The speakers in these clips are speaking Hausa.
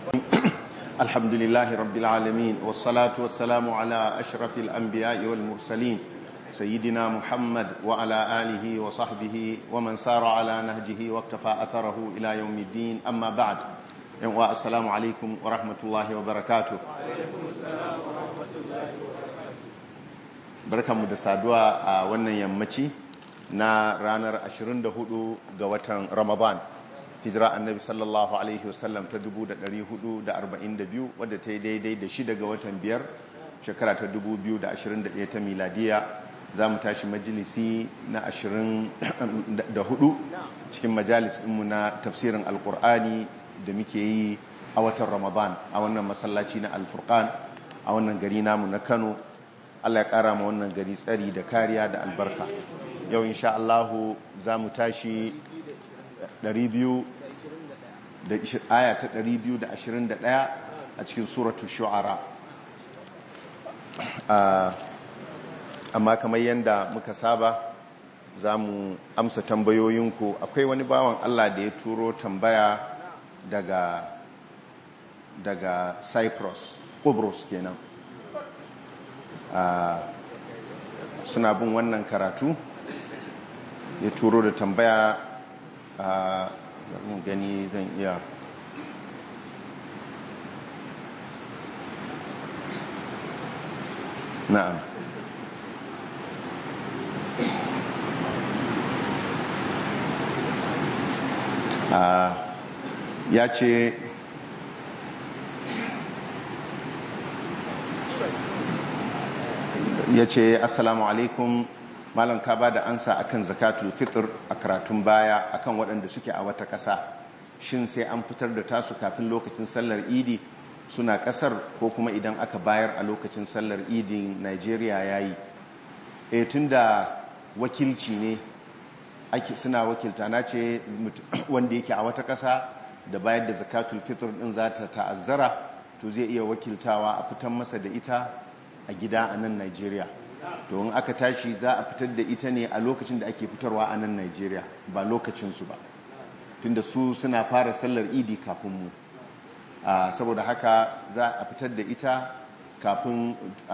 الحمد لله رب العالمين والصلاة والسلام على أشرف الأنبياء والمرسلين سيدنا محمد وعلى آله وصحبه ومن سار على نهجه واكتفى أثره إلى يوم الدين أما بعد السلام عليكم ورحمة الله وبركاته barkanmu da saduwa a wannan yammaci na ranar 24 ga watan ramadan hijira annabi sallallahu alaihi wasallam ta 442 wadda ta yi daidai da shida ga watan biyar shekara ta 2021 ta miladiya za mu tashi majalisi na 24 cikin majalis ɗinmu na tafsirin alkur'ani da muke yi a watan ramadan a wannan masallaci na alfurkan a wannan gari namu na kano allah ya ƙara ma wannan gari tsari da kariya da albarka yau insha allahu za mu tashi 200 da aya ta 221 a cikin suratu shu'ara amma kamar yadda muka saba za mu amsa tambayoyinku akwai wani bawan Allah da ya turo tambaya daga daga cyprus Kubrus kenan suna bin wannan karatu ya turo da tambaya mun gani zan iya na'am ya ce ya ce assalamu alaikum malam ka ba da ansa akan zakatul fitr a karatun baya akan waɗanda suke a wata ƙasa shin sai an fitar da tasu kafin lokacin sallar idi suna ƙasar ko kuma idan aka bayar a lokacin sallar idin nigeria ya yi e tun da wakilci ne ake suna wakilta na ce wanda yake a wata ƙasa da bayar da zakatul fitr ɗin za ta ta'azzara to zai iya wakiltawa a fitan masa da ita a gida a nan nigeria to in aka tashi za a fitar da ita ne a lokacin da ake fitarwa a nan Najeriya ba lokacinsu ba tunda su suna fara sallar idi kafin mu saboda haka za a fitar da ita kafin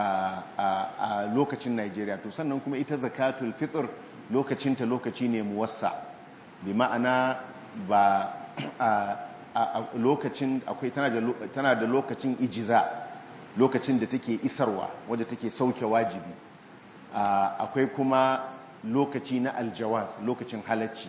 a lokacin Najeriya to sannan kuma ita zakatul fitr lokacinta lokaci ne muwassa bi ma'ana ba a lokacin akwai tana da lokacin ijiza lokacin da take isarwa wadda take sauke wajibi akwai kuma lokaci na aljawaz lokacin halacci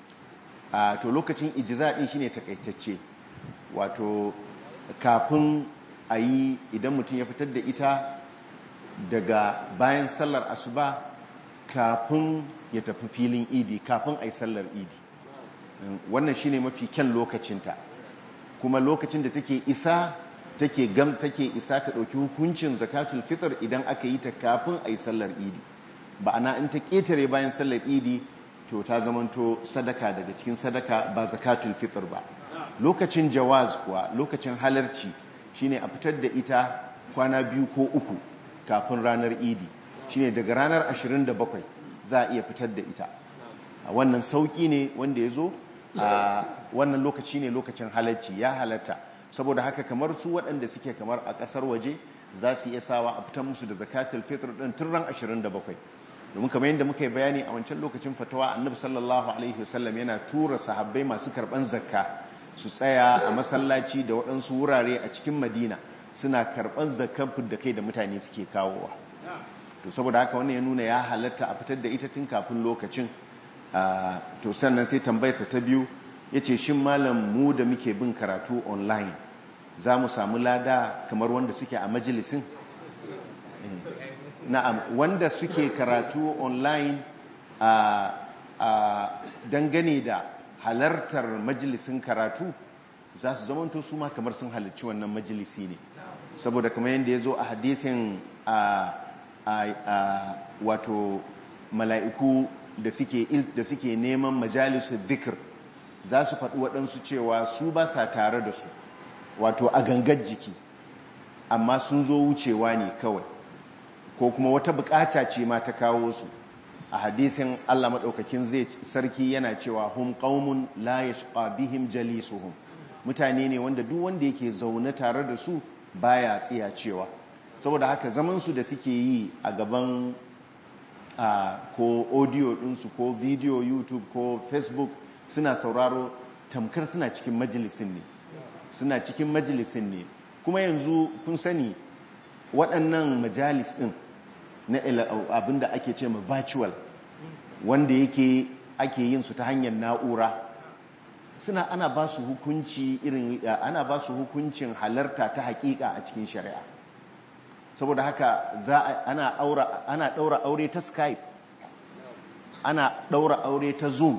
to lokacin ijiza din shine takaitacce wato kafin a yi idan mutum ya fitar da ita daga bayan sallar asuba kafin ya tafi filin idi kafin a yi sallar idi wannan shine mafi kyan lokacinta kuma lokacin da take isa take gam take isa ta ɗauki hukuncin zakatul fitr idan aka yi ta kafin a yi sallar idi ba ana in ta ƙetare bayan sallar idi to ta zamanto sadaka daga cikin sadaka ba zakatul fitr ba lokacin jawaz kuwa lokacin halarci shine a fitar da ita kwana biyu ko uku kafin ranar idi shine daga ranar 27 za a iya fitar da ita a wannan sauki ne wanda ya zo a wannan lokaci ne lokacin halarci ya halatta saboda haka kamar su waɗanda suke kamar a ƙasar waje za su iya sawa a fitan musu da zakatul fitr ɗin tun ran 27 domin kamar yadda muka yi bayani a wancan lokacin fatawa annabi sallallahu alaihi wasallam yana tura sahabbai masu karɓan zakka su tsaya a masallaci da waɗansu wurare a cikin madina suna karɓar zakkan da kai da mutane suke kawowa to saboda haka wannan ya nuna ya halatta a fitar da ita tun kafin lokacin to sannan sai tambayarsa ta biyu ya ce shin malam mu da muke bin karatu online za mu samu lada kamar wanda suke a majalisin na'am wanda suke karatu online a dangane da halartar majalisin karatu za su zamanto su ma kamar sun halarci wannan majalisi ne saboda kamar yadda ya zo a hadisin wato mala'iku da suke neman majalisun dhikr za su faɗi waɗansu cewa su ba sa tare da su wato a gangar jiki amma sun zo wucewa ne kawai ko kuma wata bukata ce ma ta kawo su a hadisin Allah maɗaukakin zai sarki yana cewa hum qaumun la yashqa bihim jalisuhum mutane ne wanda duk wanda yake zaune tare da su baya tsiya cewa saboda haka zamansu da suke yi a gaban ko audio ɗinsu ko video youtube ko facebook suna sauraro tamkar suna cikin majalisin ne suna cikin majalisin ne kuma yanzu kun sani waɗannan majalis ɗin na abinda ake ce ma virtual wanda yake ake yin su ta hanyar na'ura suna ana ba su hukunci irin ana ba su hukuncin halarta ta hakika a cikin shari'a saboda haka za ana aura ana daura aure ta skype ana daura aure ta zoom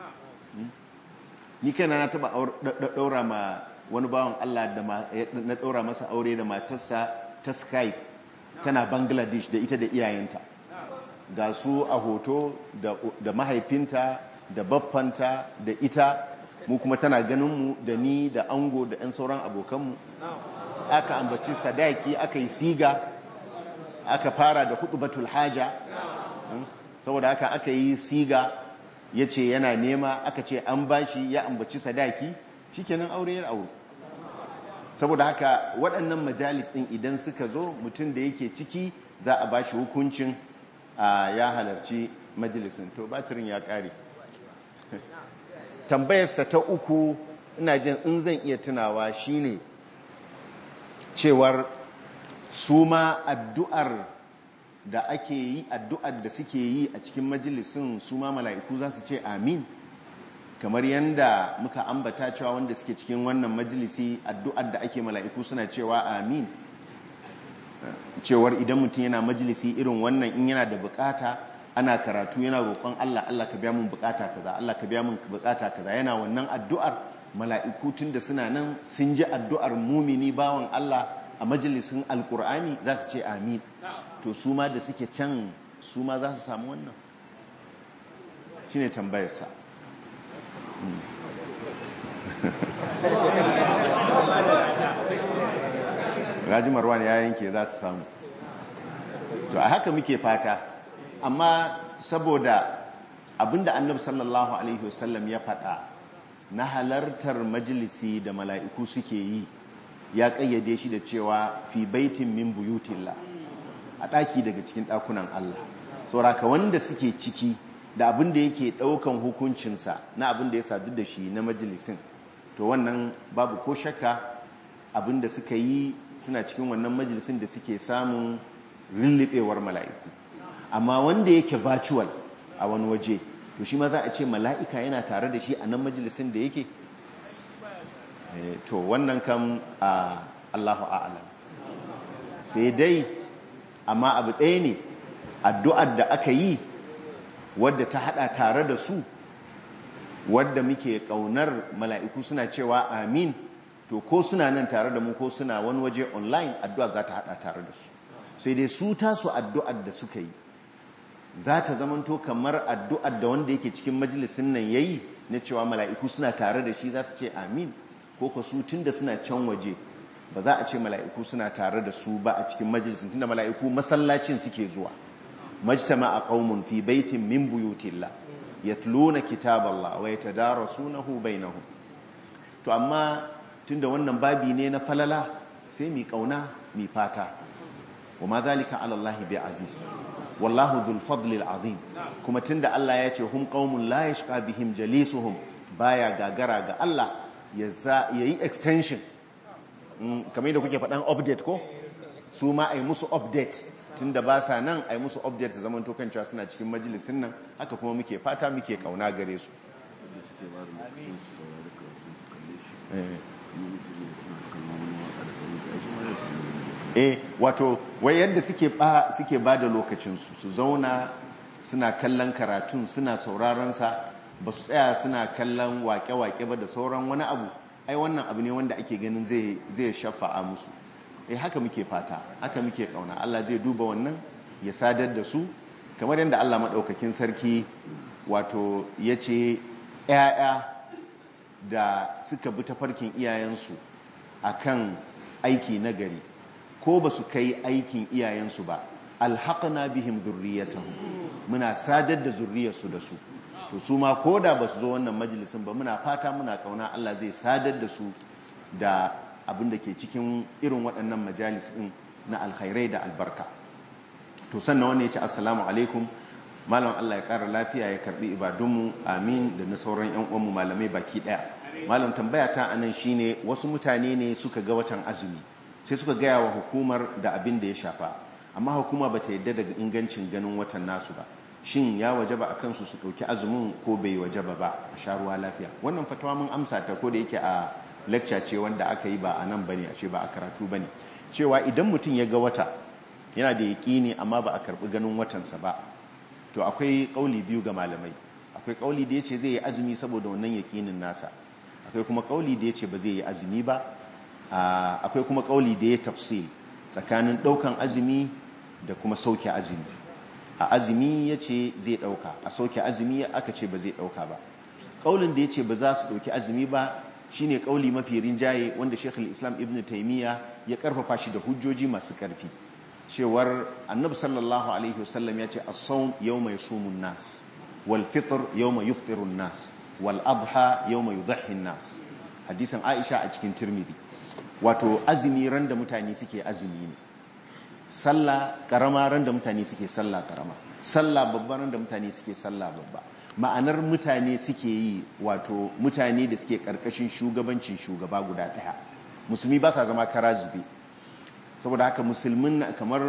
ni kaina na taba daura ma wani bawan Allah da na daura masa aure da matarsa ta skype tana bangladesh da ita da iyayenta ga su a hoto da mahaifinta da baffanta da ita mu kuma tana ganinmu da ni da ango da 'yan sauran abokanmu aka ambaci sadaki aka yi siga aka fara da hudu batul haja saboda haka aka yi siga ya ce yana nema aka ce an bashi ya ambaci sadaki shikenan aure ya aure saboda haka waɗannan majalis ɗin idan suka zo mutum da yake ciki za a bashi hukuncin ya halarci majalisun to batirin ya ƙare tambayarsa ta uku ina jin in zan iya tunawa shine cewar su ma addu'ar da ake yi addu'ar da suke yi a cikin majalisun su ma mala'iku za su ce amin kamar yadda muka ambata cewa wanda suke cikin wannan majalisi addu'ar da ake mala'iku suna cewa amin cewar idan mutum yana majalisi irin wannan in yana da bukata ana karatu yana roƙon Allah Allah ka biya mun bukata kaza Allah ka biya mun bukata kaza yana wannan addu'ar mala'iku tun da suna nan sun ji addu'ar mumini bawan Allah a majalisin alkur'ani za su ce amin to su ma da suke can su ma za su samu wannan shi ne tambayarsa Raji Marwan ya yanke za su samu to a haka muke fata amma saboda abinda annabi sallallahu alaihi wasallam ya faɗa na halartar majalisi da mala'iku suke yi ya ƙayyade shi da cewa fi baitin min buyutillah a ɗaki daga cikin ɗakunan Allah sauraka wanda suke ciki da abin da yake ɗaukan hukuncinsa na abin da ya sadu da shi na majalisin to wannan babu ko shakka abin da suka yi suna cikin wannan majalisin da suke samun lullubewar mala'iku amma wanda yake virtual a wani waje to shi ma za a ce mala'ika yana tare da shi a nan majalisin da yake to wannan kam a Allahu a'alam sai dai amma abu ɗaya ne addu'ar da aka yi wadda ta hada tare da su wadda muke ƙaunar mala'iku suna cewa amin to ko suna nan tare da mu ko suna wani waje online addu'a za ta hada tare da su sai dai su tasu addu'ar da suka yi za ta zamanto kamar addu'ar da wanda yake cikin majalisun nan yayi na cewa mala'iku suna tare da shi za su ce amin ko ka su tun da suna can waje ba za a ce mala'iku suna tare da su ba a cikin majalisun tun da mala'iku masallacin suke zuwa majtama a qaumun fi baitin min buyutillah yatluna kitaballah wa yatadarasunahu bainahum to amma tunda wannan babi ne na falala sai mi kauna mi fata wa ma zalika ala Allah bi aziz wallahu dhul fadli al azim kuma tunda Allah ya ce hum qaumun la yashqa bihim jalisuhum baya gagara ga Allah ya yi extension kamar yadda kuke faɗan update ko su ma ai musu update tunda ba sa nan ai musu update su zaman tokan cewa suna cikin majalisin nan haka kuma muke fata muke kauna gare su eh wato wai yadda suke ba suke ba da lokacinsu su zauna suna kallon karatun suna sauraron sa ba su tsaya suna kallon wake-wake ba da sauran wani abu ai wannan abu ne wanda ake ganin zai zai shafa'a musu eh haka muke fata haka muke kauna Allah zai duba wannan ya sadar da su kamar yadda Allah madaukakin sarki wato yace ƴaƴa da suka bi tafarkin iyayensu akan aiki nagari ko ba su kai aikin iyayensu ba alhaqna bihim dhurriyyatahum muna sadar da zurriyarsu da su to su ma ko da ba su zo wannan majalisin ba muna fata muna kauna Allah zai sadar da su da abin da ke cikin irin waɗannan majalis ɗin na alkhairai da albarka to sannan wani ya ce assalamu alaikum malam Allah ya ƙara lafiya ya karɓi ibadunmu amin da na sauran yan uwanmu malamai baki ɗaya malam tambaya ta anan shine wasu mutane ne suka ga watan azumi sai suka gaya wa hukumar da abin da ya shafa amma hukuma ba ta yadda daga ingancin ganin watan nasu ba shin ya wajaba a kansu su ɗauki azumin ko bai wajaba ba a sha ruwa lafiya wannan fatawa mun amsa ta ko da yake a lecture ce wanda aka yi ba a nan bane a ce ba a karatu bane cewa idan mutum ya ga wata yana da yaƙini amma ba a karɓi ganin watansa ba to akwai ƙauli biyu ga malamai akwai ƙauli da ya ce zai yi azumi saboda wannan yaƙinin nasa akwai kuma ƙauli da ya ce ba zai yi azumi ba akwai kuma ƙauli da ya tafsil tsakanin ɗaukan azumi da kuma sauke azumi a azumi ya ce zai ɗauka a sauke azumi aka ce ba zai ɗauka ba ƙaulin da ya ce ba za su ɗauki azumi ba shine ƙauli mafi rinjaye wanda shekul islam ibn taimiyya ya ƙarfafa shi da hujjoji masu ƙarfi cewar annabi sallallahu alaihi wasallam ya ce as-sawm yawma yasumun nas wal fitr yawma yufṭirun nas wal adha yawma yudhhi nas hadisin aisha a cikin tirmidhi wato azumi ran da mutane suke azumi ne sallah karama ran da mutane suke sallah karama sallah babba ran da mutane suke sallah babba ma'anar mutane suke yi wato mutane da suke karkashin shugabancin shugaba guda daya musulmi ba sa zama kara zube saboda haka musulmin kamar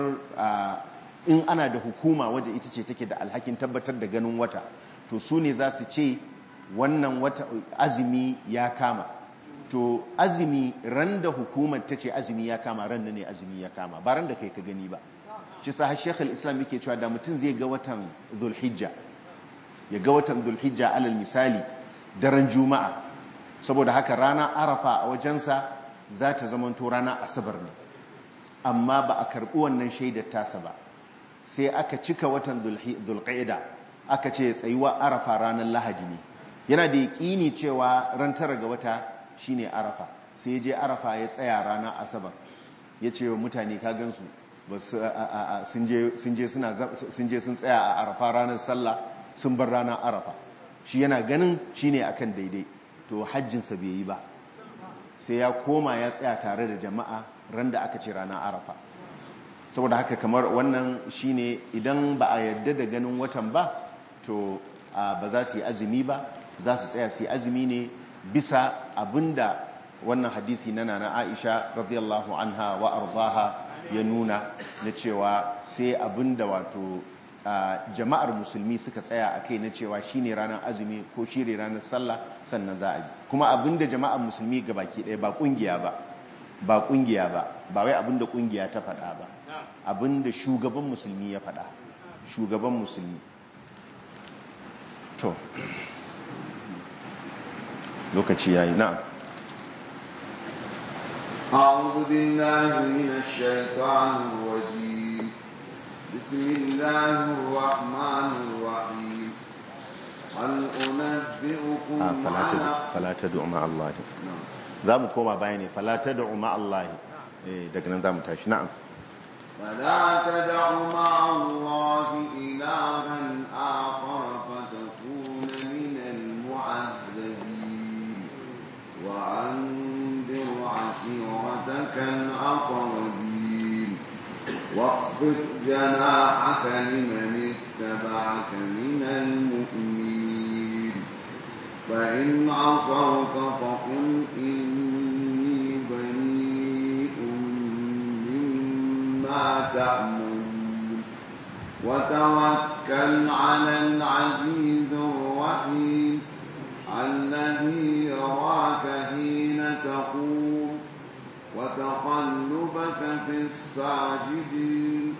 in ana da hukuma waje ita ce take da alhakin tabbatar da ganin wata to su ne za su ce wannan wata azumi ya kama to azumi ran da hukumar ta ce azumi ya kama ran da ne azumi ya kama ba ran da kai ka gani ba shi sa shekul islam yake cewa da mutum zai ga watan zulhijja ya ga watan zulhijja alal misali daren juma'a saboda haka rana arafa a wajensa za ta zamanto rana asabar ne amma ba a karɓi wannan shaidar tasa ba sai aka cika watan zulqa'ida aka ce tsayuwa arafa ranar lahadi ne yana da yaƙini cewa ran tara ga wata shine arafa sai je arafa ya tsaya ranar asabar ya ce wa mutane ka gansu sun je sun tsaya a arafa ranar sallah sun bar ranar arafa shi yana ganin shine akan daidai to hajjinsa bai yi ba sai ya koma ya tsaya tare da jama'a ran da aka ce ranar arafa saboda haka kamar wannan shine idan ba a yadda da ganin watan ba to ba za su yi azumi ba za su tsaya su yi azumi ne bisa abinda wannan hadisi na nana Aisha radiyallahu anha wa arzaha ya nuna na cewa sai abinda wato jama'ar musulmi suka tsaya a kai na cewa shine ranar azumi ko shine ranar sallah sannan za a yi kuma abinda jama'ar musulmi gabaki ɗaya ba kungiya ba ba kungiya ba ba wai abinda kungiya ta faɗa ba abinda shugaban musulmi ya faɗa shugaban musulmi to lokaci yayi na'am أعوذ بالله من الشيطان الرجيم بسم الله الرحمن الرحيم هل أنبئكم ah fala على tad'u fala tad'u ma Allah zamu koma bayani fala tad'u ma Allah eh daga nan zamu tashi na'am فلا تدع مع الله إلها آخر فتكون من المعذبين وأنذر عشيرتك الأقربين واخفض جناحك لمن اتبعك من المؤمنين فإن عصوك فقل إني بريء مما تأمرون وتوكل على العزيز الرحيم الذي يراك حين تقوم وتقلبك في الساجدين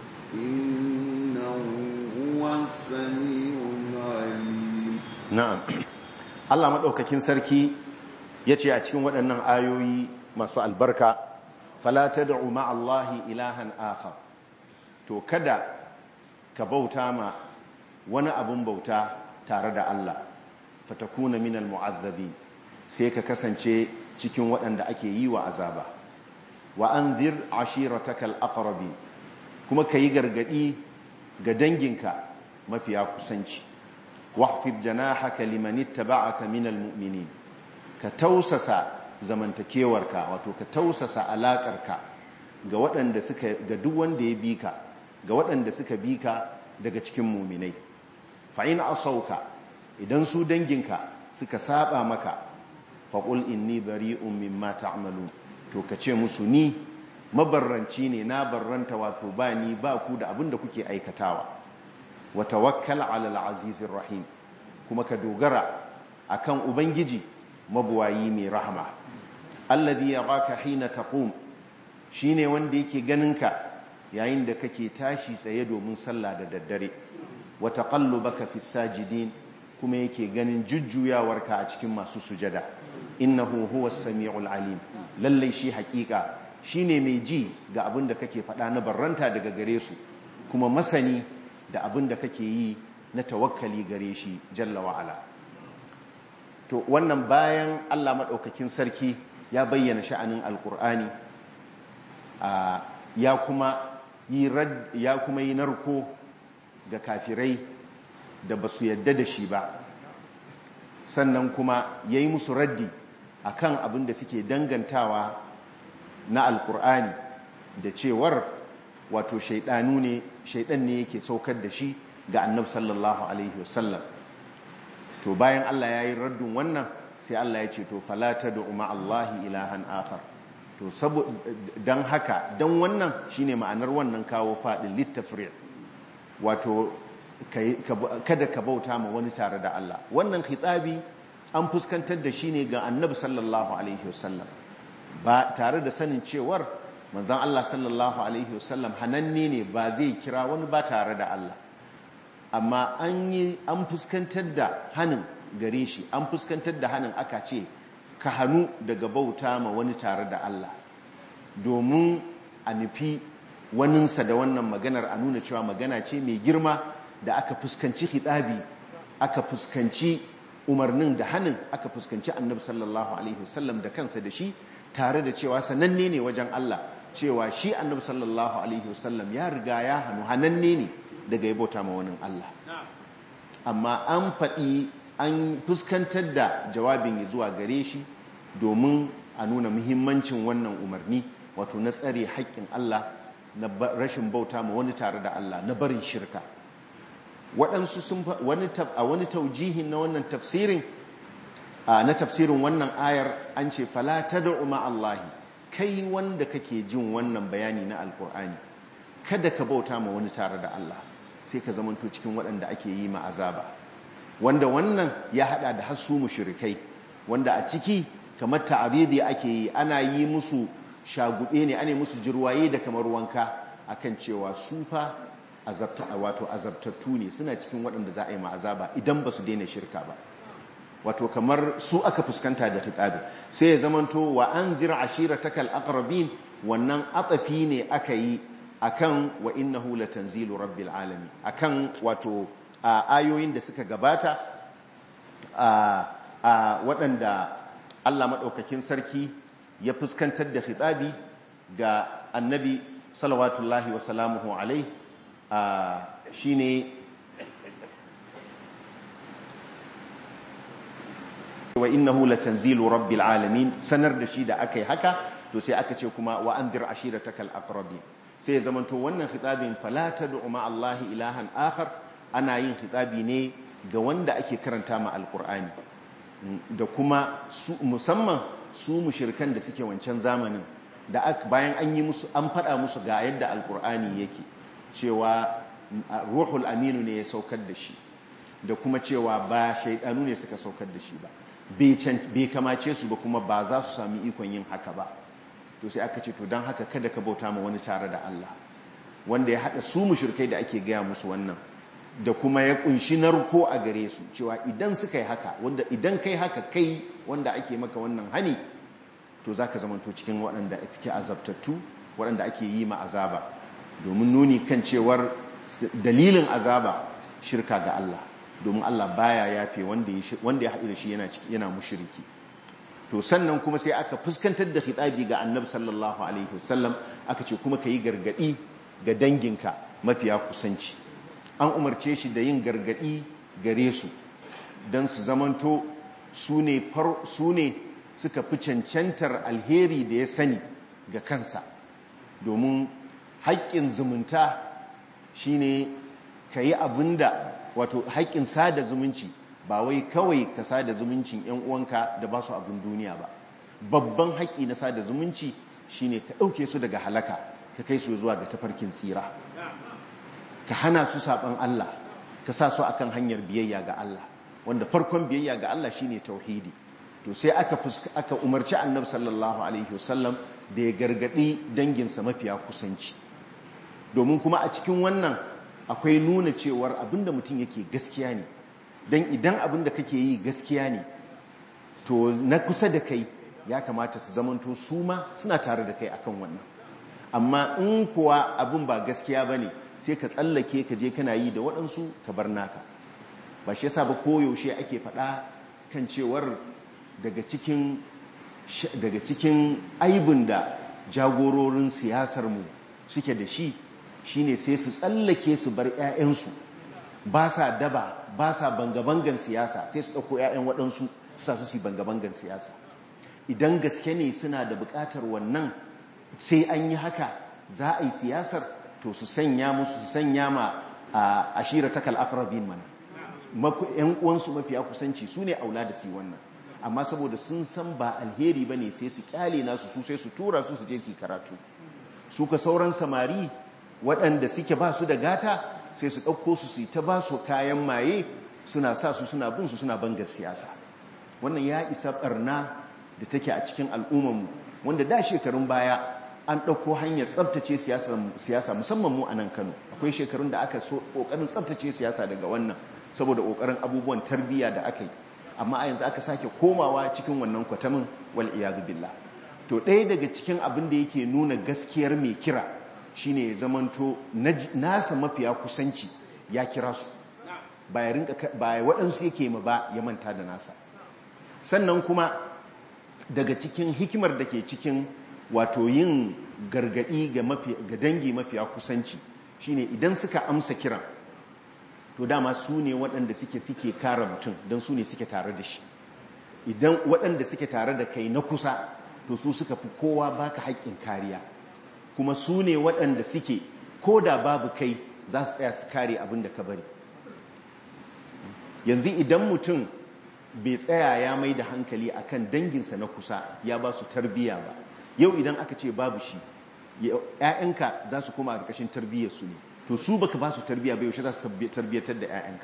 إنه هو السميع العليم na'am Allah madaukakin sarki yace a cikin waɗannan ayoyi masu albarka fala tad'u ma Allah ilahan akhar to kada ka bauta ma wani abun bauta tare da Allah fatakuna minal mu'azzabi sai ka kasance cikin waɗanda ake yi wa azaba wa anzir ashiratakal aqrabi kuma kayi gargadi ga danginka mafiya kusanci wahfid janahaka liman ittaba'aka minal mu'minin ka tausasa zamantakewarka wato ka tausasa alaƙarka ga waɗanda suka ga duk wanda ya bi ka ga waɗanda suka bi ka daga cikin muminai fa in asauka idan su danginka suka saba maka faƙul inni bari'un mimma ta'malun to ka ce musu ni mabarranci ne na barranta wato ba ni ba ku da abin da kuke aikatawa wa tawakkal 'ala al-azizir rahim kuma ka dogara akan ubangiji mabuwayi mai rahama alladhi yaraka hina taqum shine wanda yake ganinka yayin da kake tashi tsaye domin sallah da daddare wa taqallubaka fis sajidin kuma yake ganin jujjuyawarka a cikin masu sujada innahu huwas samiul alim lallai shi hakika shine mai ji ga abin da kake faɗa na barranta daga gare su kuma masani da abin da kake yi na tawakkali gare shi jalla wa'ala to wannan bayan Allah maɗaukakin sarki ya bayyana sha'anin alkur'ani ya kuma yi ya kuma yi narko ga kafirai da ba su yadda da shi ba sannan kuma ya yi musu raddi a kan abin da suke dangantawa na alkur'ani da cewar wato shaidanu ne shaidan ne yake saukar da shi ga annab sallallahu alaihi wasallam to bayan Allah ya yi raddin wannan sai Allah ya ce to falata da umar Allahi ilahan akhar to don haka don wannan shine ma'anar wannan kawo faɗin littafir wato kada ka bauta ma wani tare da Allah wannan khitabi an fuskantar da shi ne ga annabi sallallahu alaihi wasallam ba tare da sanin cewar manzon Allah sallallahu alaihi wasallam hananne ne ba zai kira wani ba tare da Allah amma an yi an fuskantar da hanin gare shi an fuskantar da hanin aka ce ka hannu daga bauta ma wani tare da Allah domin a nufi waninsa da wannan maganar a nuna cewa magana ce mai girma da aka fuskanci hitabi aka fuskanci umarnin da hannun aka fuskanci annabi sallallahu alaihi wasallam da kansa da shi tare da cewa sananne ne wajen Allah cewa shi annabi sallallahu alaihi wasallam ya riga ya hannu hananne ne daga yabota ma wani Allah amma an faɗi an fuskantar da jawabin ya zuwa gare shi domin a nuna muhimmancin wannan umarni wato na tsare haƙƙin Allah na rashin bauta ma wani tare da Allah na barin shirka waɗansu sun a wani taujihin na wannan tafsirin na tafsirin wannan ayar an ce fala tad'u ma Allahi kai wanda kake jin wannan bayani na alkur'ani kada ka bauta ma wani tare da Allah sai ka zamanto cikin waɗanda ake yi ma azaba wanda wannan ya hada da hasu mushrikai wanda a ciki kamar ta'aridi ake yi ana yi musu shagube ne ana musu jirwaye da kamar wanka akan cewa su fa azabta wato azabtattu ne suna cikin waɗanda za a yi ma'azaba idan ba su daina shirka ba wato kamar su aka fuskanta da hitabi sai ya zamanto wa anzir ashiratakal aqrabin wannan atafi ne aka yi akan wa innahu latanzilu rabbil alamin akan wato ayoyin da suka gabata a waɗanda Allah maɗaukakin sarki ya fuskantar da hitabi ga annabi salawatullahi wa salamuhu alai shi ne wa innahu latanzilu rabbil alamin sanar da shi da aka yi haka to sai aka ce kuma wa anzir ashiratakal aqrabin sai ya zamanto wannan khitabin fala tad'u ma Allah ilahan akhar ana yin khitabi ne ga wanda ake karanta ma alqur'ani da kuma musamman su mushrikan da suke wancan zamanin da bayan an yi musu an faɗa musu ga yadda alqur'ani yake cewa ruhul aminu ne ya saukar da shi da kuma cewa ba shaidanu ne suka saukar da shi ba bai kamace su ba kuma ba za su sami ikon yin haka ba to sai aka ce to don haka kada ka bauta ma wani tare da Allah wanda ya haɗa su mushrikai da ake gaya musu wannan da kuma ya kunshi narko a gare su cewa idan suka yi haka wanda idan kai haka kai wanda ake maka wannan hani to za ka zamanto cikin waɗanda suke azabtattu waɗanda ake yi ma azaba domin nuni kan cewar dalilin azaba shirka ga Allah domin Allah baya yafe wanda ya haɗu da shi yana mushiriki to sannan kuma sai aka fuskantar da hitabi ga annabi sallallahu alaihi wasallam aka ce kuma ka yi gargaɗi ga danginka mafiya kusanci an umarce shi da yin gargaɗi gare su don su zamanto su ne suka fi cancantar alheri da ya sani ga kansa domin haƙƙin zumunta shine ka yi abin da wato haƙƙin sada zumunci ba wai kawai ka sada zumuncin 'yan uwanka da ba su abin duniya ba babban haƙƙi na sada zumunci shine ka ɗauke su daga halaka ka kai su zuwa ga tafarkin tsira ka hana su saɓan Allah ka sa su akan hanyar biyayya ga Allah wanda farkon biyayya ga Allah shine tauhidi to sai aka aka umarci annabi sallallahu alaihi wasallam da ya gargadi danginsa mafiya kusanci domin kuma a cikin wannan akwai nuna cewar abinda mutum yake gaskiya ne dan idan abinda kake yi gaskiya ne to na kusa da kai ya kamata su zamanto su ma suna tare da kai akan wannan amma in kuwa abin ba gaskiya bane sai ka tsallake ka je kana yi da waɗansu ka bar naka ba shi yasa ba koyaushe ake faɗa kan cewar daga cikin daga cikin aibin da jagororin siyasarmu suke da shi shine sai su tsallake su bar 'ya'yansu ba sa daba ba sa banga-bangan siyasa sai su ɗauko 'ya'yan waɗansu su sa su yi banga-bangan siyasa idan gaske ne suna da buƙatar wannan sai an yi haka za a yi siyasar to su sanya musu su sanya ma a ashira takal aqrabin mana yan uwansu mafiya kusanci su ne aula da su wannan amma saboda sun san ba alheri bane sai su kyale nasu su sai su tura su su je su karatu su ka sauran samari waɗanda suke ba su da gata sai su ɗauko su su ta ba su kayan maye suna sa su suna bin su suna bangar siyasa wannan ya isa barna da take a cikin al'ummarmu wanda da shekarun baya an ɗauko hanyar tsabtace siyasa musamman mu a nan kano akwai shekarun da aka so ƙoƙarin tsabtace siyasa daga wannan saboda ƙoƙarin abubuwan tarbiyya da aka yi amma a yanzu aka sake komawa cikin wannan kwatamin wal iyadu billah to ɗaya daga cikin abin da yake nuna gaskiyar mai kira shine ya zamanto nasa mafiya kusanci ya kira su ba ya waɗansu yake ma ba ya manta da nasa sannan kuma daga cikin hikimar da ke cikin wato yin gargadi ga dangi mafiya kusanci shine idan suka amsa kiran to dama su ne waɗanda suke suke kare mutum don su ne suke tare da shi idan waɗanda suke tare da kai na kusa to su suka fi kowa baka haƙƙin kariya kuma su ne waɗanda suke ko da babu kai za su tsaya su kare abin da ka bari yanzu idan mutum bai tsaya ya mai da hankali akan danginsa na kusa ya ba su tarbiya ba yau idan aka ce babu shi ‘ya'yanka za su koma a ƙarƙashin tarbiyyarsu ne to su baka ba su tarbiyya bai yaushe za su tarbiyyatar da ‘ya'yanka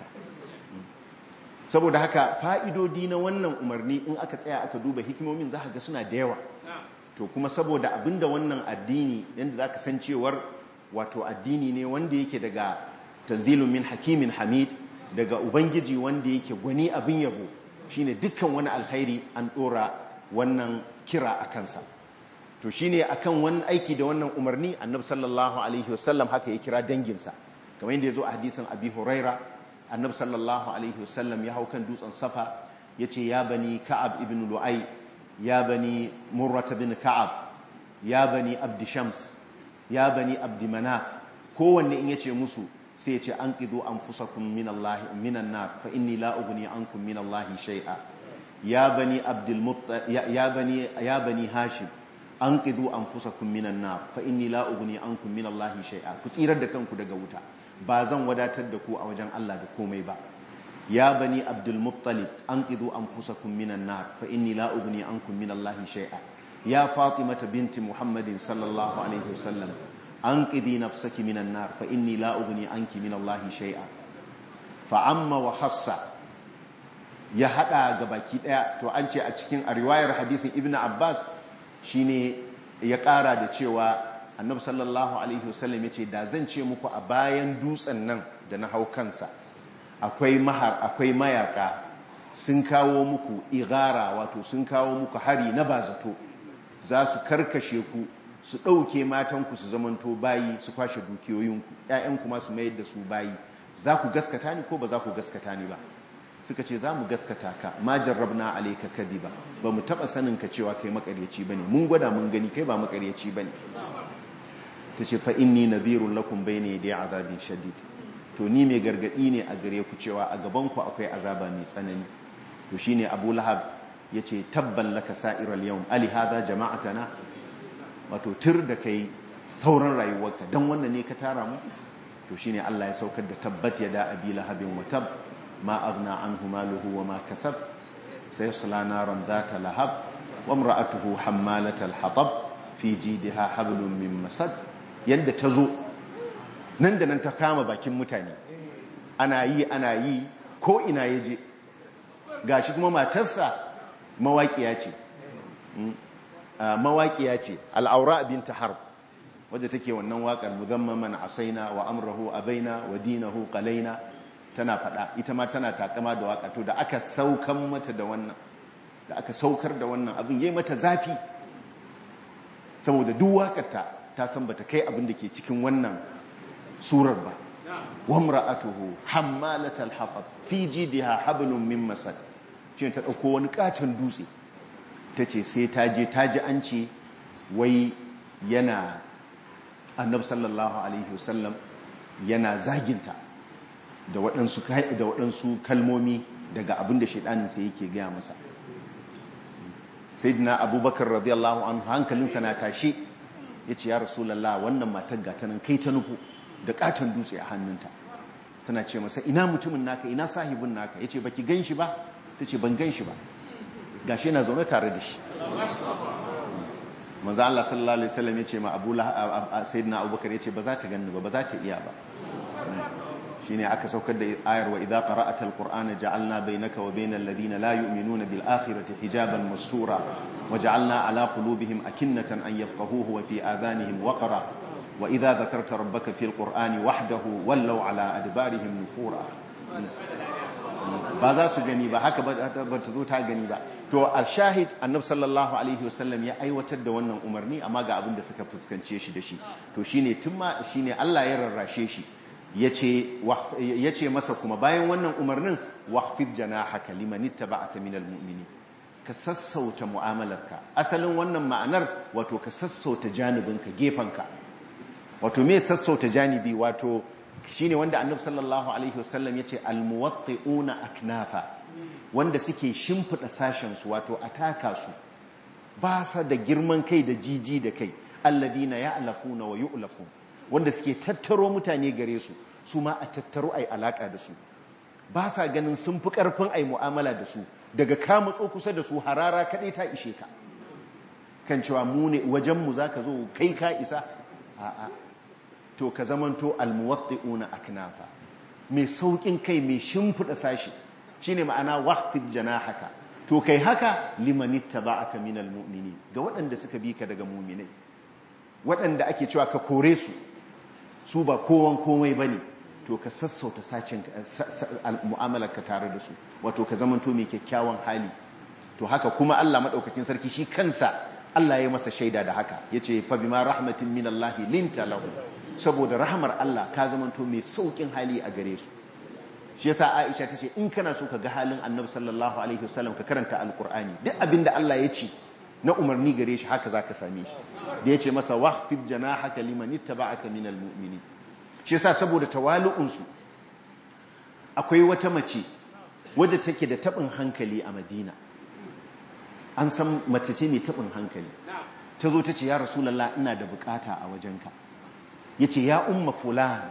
saboda haka fa'idodi na wannan umarni in aka tsaya aka duba hikimomin za ga suna da yawa to kuma saboda abinda wannan addini yadda za ka san cewar wato addini ne wanda yake daga tanzilun min hakimin hamid daga ubangiji wanda yake gwani abin yabo shine dukkan wani alkhairi an ɗora wannan kira a kansa to shine akan wani aiki da wannan umarni annabi sallallahu alaihi wasallam haka ya kira danginsa kamar yadda ya zo a hadisin abi huraira annabi sallallahu alaihi wasallam ya hau kan dutsen safa ya ce ya bani ka'ab ibn lu'ai ya bani murrata bin ka'ab ya bani abdi shams ya bani abdi manaf kowanne in ya ce musu sai ya ce an ƙido an fusakun minan na fa inni la ugni ankum min Allah shay'a ya bani abdul ya bani ya bani hashim an ƙido an fusakun minan na fa inni la ugni ankum min Allah shay'a ku tsirar da kanku daga wuta ba zan wadatar da ku a wajen Allah da komai ba ya bani abdul muttalib an ƙido an fusakun minan na fa inni la ugni ankum min Allah shay'a ya fatimata binti muhammadin sallallahu alaihi wasallam أنقذي نفسك من النار فإني لا أغني عنك من الله شيئا فعم وحص ya hada ga baki daya to an ce a cikin a riwayar hadisin ibnu abbas shine ya kara da cewa annabi sallallahu alaihi wasallam yace da zan ce muku a bayan dutsen nan da na hau kansa akwai mahar akwai mayaka sun kawo muku igara wato sun kawo muku hari na bazato za su karkashe ku su ɗauke matanku su zamanto bayi su kwashe dukiyoyinku ‘ya'yanku masu mayar da su bayi za ku gaskata ni ko ba za ku gaskata ni ba suka ce za mu gaskata ka ma jarrabna alaika kadi ba ba mu taɓa sanin ka cewa kai makaryaci ba ne mun gwada mun gani kai ba makaryaci ba ne ta ce fa inni nadhirun lakum bayna yaday azabin shadid to ni mai gargadi ne a gare ku cewa a gaban ku akwai azaba mai tsanani to shine Abu Lahab yace tabban laka sa'iral yawm ali hadha jama'atana wato tur da kai sauran rayuwarka dan wannan ne ka tara mu to shine Allah ya saukar da tabbat yada abi lahabin wa tab ma aghna anhu maluhu wa ma kasab sayasla naran dhata lahab wa imra'atuhu hammalatal hatab fi jidha hablum min masad yanda tazo nan da nan ta kama bakin mutane ana yi ana yi ko ina yaje gashi kuma matarsa mawaƙiya ce mawaƙiya ce al'aura binta harb wadda take wannan waƙar muzammaman asaina wa amrahu abaina wa dinahu qalaina tana faɗa ita ma tana takama da waƙa to da aka saukan mata da wannan da aka saukar da wannan abin yayi mata zafi saboda duk waƙarta ta san bata kai abin da ke cikin wannan surar ba wa imra'atuhu hammalatal hatab fi jidha hablum min masad shi ta ɗauko wani katon dutse ta ce sai ta je ta ji an ce wai yana annab sallallahu alaihi wasallam yana zaginta da waɗansu kalmomi daga abin da shaidaninsa yake gaya masa sai dina abubakar radiyallahu anhu hankalinsa na tashi ya ce ya rasulallah wannan matar gatanan kai ta nufu da katon dutse a hannunta tana ce masa ina mutumin naka ina sahibin naka ya ce baki gan shi ba ta ce ban gan shi ba gashi yana zaune tare da shi manzo Allah sallallahu alaihi wasallam yace ma Abu Sayyidina Abubakar yace ba za ta ganni ba ba za ta iya ba shine aka saukar da ayar wa idza qara'atal qur'ana ja'alna bainaka wa bainal ladina la yu'minuna bil akhirati hijaban mastura wa ja'alna ala qulubihim akinnatan an yafqahuhu wa fi adhanihim waqra wa idza dhakarta rabbaka fil qur'ani wahdahu wallaw ala adbarihim nufura ba za su gani ba haka ba ta zo ta gani ba to al-shahid annabi sallallahu alaihi wasallam ya aiwatar da wannan umarni amma ga abin da suka fuskance shi da shi to shine tun shine Allah ya rarrashe shi yace yace masa kuma bayan wannan umarnin wahfid janahaka liman ittaba'aka minal mu'minin ka sassauta mu'amalarka asalin wannan ma'anar wato ka sassauta janibinka gefanka wato me sassauta janibi wato shine wanda annabi sallallahu alaihi wasallam yace almuwatti'una aknafa wanda suke shimfida sashen su wato ataka su ba sa da girman kai da jiji da kai alladina ya'lafuna wa yu'lafun wanda suke tattaro mutane gare su su ma a tattaro ai alaka da su ba sa ganin sun fi karfin ai mu'amala da su daga ka matso kusa da su harara kadai ta ishe ka kan cewa mu ne wajen mu zaka zo kai ka isa a'a to ka zamanto almuwatti'una aknafa mai saukin kai mai shimfida sashi shine ma'ana wahfid janahaka to kai haka liman ittaba'aka minal mu'minin ga waɗanda suka bi ka daga mu'minai waɗanda ake cewa ka kore su su ba kowan komai bane to ka sassauta sacin mu'amalar ka tare da su wato ka zamanto mai kyakkyawan hali to haka kuma Allah madaukakin sarki shi kansa Allah ya masa shaida da haka yace fa bima rahmatin minallahi linta lahu saboda rahamar Allah ka zamanto mai saukin hali a gare su shi yasa Aisha tace in kana so ka ga halin Annabi sallallahu alaihi wasallam ka karanta alqur'ani duk abinda Allah ya ce na umarni gare shi haka zaka same shi da yace masa wahfid janahaka liman ittaba'aka minal mu'minin shi yasa saboda tawali'un su akwai wata mace wadda take da tabin hankali a Madina an san mace ce mai tabin hankali ta zo ta ce ya rasulullah ina da bukata a wajenka ya ce ya umma fulan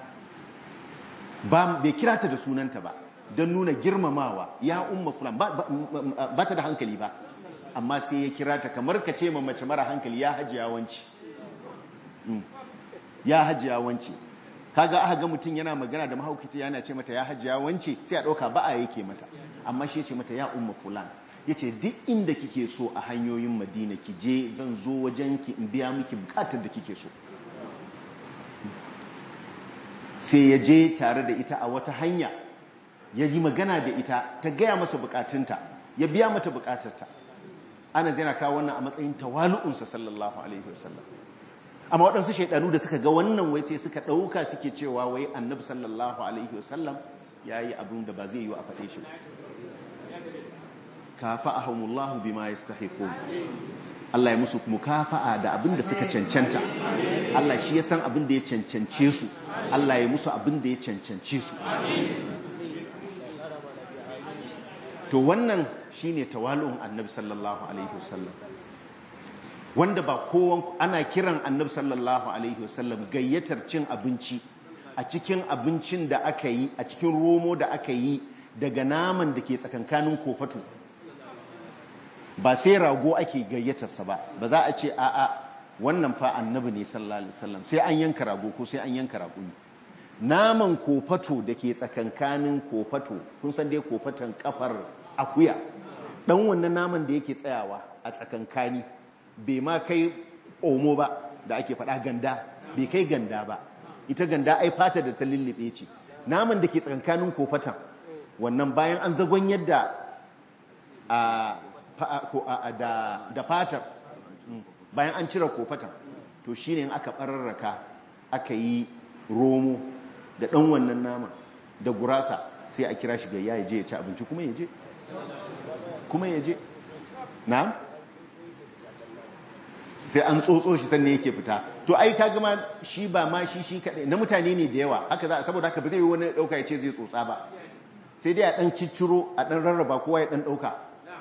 bai kira ta da sunanta ba don nuna girmamawa ya umma fulan ba ta da hankali ba amma sai ya kira ta kamar ka ce mace mara hankali ya hajiya wanci ya hajiya wanci kaga aka ga mutum yana magana da mahaukaci yana ce mata ya hajiya wanci sai a ɗauka ba a yake mata amma shi ya ce mata ya umma fulan ya ce duk inda kike so a hanyoyin madina ki je zan zo wajen ki in biya miki bukatar da kike so sai ya je tare da ita a wata hanya ya yi magana da ita ta gaya masa bukatunta ya biya mata bukatarta ana zai kawo wannan a matsayin tawalu'unsa sallallahu alaihi wasallam amma waɗansu shaidanu da suka ga wannan wai sai suka ɗauka suke cewa wai annabi sallallahu alaihi wasallam ya yi abin da ba zai yi a faɗe shi kafa ahumullahu bima yastahiqun Allah ya musu mukafa'a da abin da suka cancanta Allah shi ya san abin da ya cancance su Allah ya musu abin da ya cancance su to wannan shine tawalun annabi sallallahu alaihi wasallam wanda ba kowan ana kiran annabi sallallahu alaihi wasallam gayyatar cin abinci a cikin abincin da aka yi a cikin romo da aka yi daga naman da ke tsakankanin kofatu ba sai rago ake gayyatarsa ba ba za a ce a'a wannan fa annabi ne sallallahu alaihi wasallam sai an yanka rago ko sai an yanka rago naman kofato da ke tsakankanin kofato kun san dai kofatan kafar akuya dan wannan naman da yake tsayawa a tsakankani bai ma kai omo ba da ake faɗa ganda bai kai ganda ba ita ganda ai fata da ta lullube ce naman da ke tsakankanin kofatan wannan bayan an zagon yadda da fatar bayan an cire kofatan to shi ne aka ɓararraka aka yi romo da ɗan wannan nama da gurasa sai a kira shi gayya ya je ya ci abinci kuma ya je kuma ya je na sai an tsotso shi sannan yake fita to ai ka gama shi ba ma shi shi kaɗai na mutane ne da yawa haka za saboda haka ba zai yi wani ɗauka ya ce zai tsotsa ba sai dai a ɗan cicciro a ɗan rarraba kowa ya ɗan ɗauka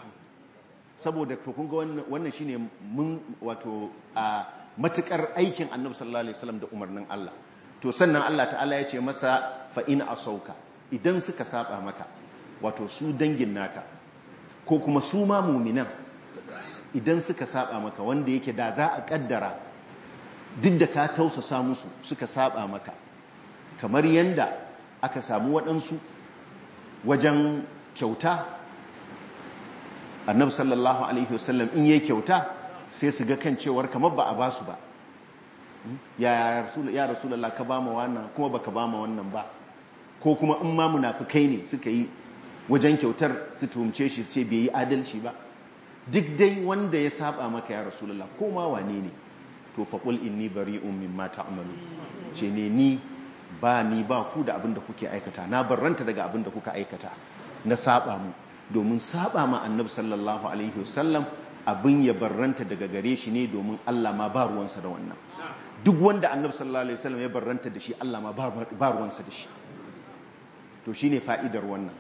saboda to kun ga wannan shine mun wato a matukar aikin annabi sallallahu alaihi wasallam da umarnin Allah to sannan Allah ta'ala ya ce masa fa in asauka idan suka saba maka wato su dangin naka ko kuma su ma mu'minan idan suka saba maka wanda yake da za a kaddara duk da ka tausasa musu suka saba maka kamar yanda aka samu waɗansu wajen kyauta annabi sallallahu alaihi wasallam in yayi kyauta sai su ga kan cewar kamar ba a ba su ba ya ya rasulullah ka ba mu wannan kuma baka ba mu wannan ba ko kuma in ma munafikai ne suka yi wajen kyautar su tuhumce shi su ce bai yi adalci ba duk dai wanda ya saba maka ya rasulullah ko ma wane ne to faqul inni bari'un mimma ta'malu ce ne ni ba ni ba ku da abin da kuke aikata na barranta daga abin da kuka aikata na saba mu domin saba ma annabi sallallahu alaihi wasallam abin ya barranta daga gare shi ne domin Allah ma ba ruwansa da wannan duk wanda annabi sallallahu alaihi wasallam ya barranta da shi Allah ma ba ruwansa da shi to shine fa'idar wannan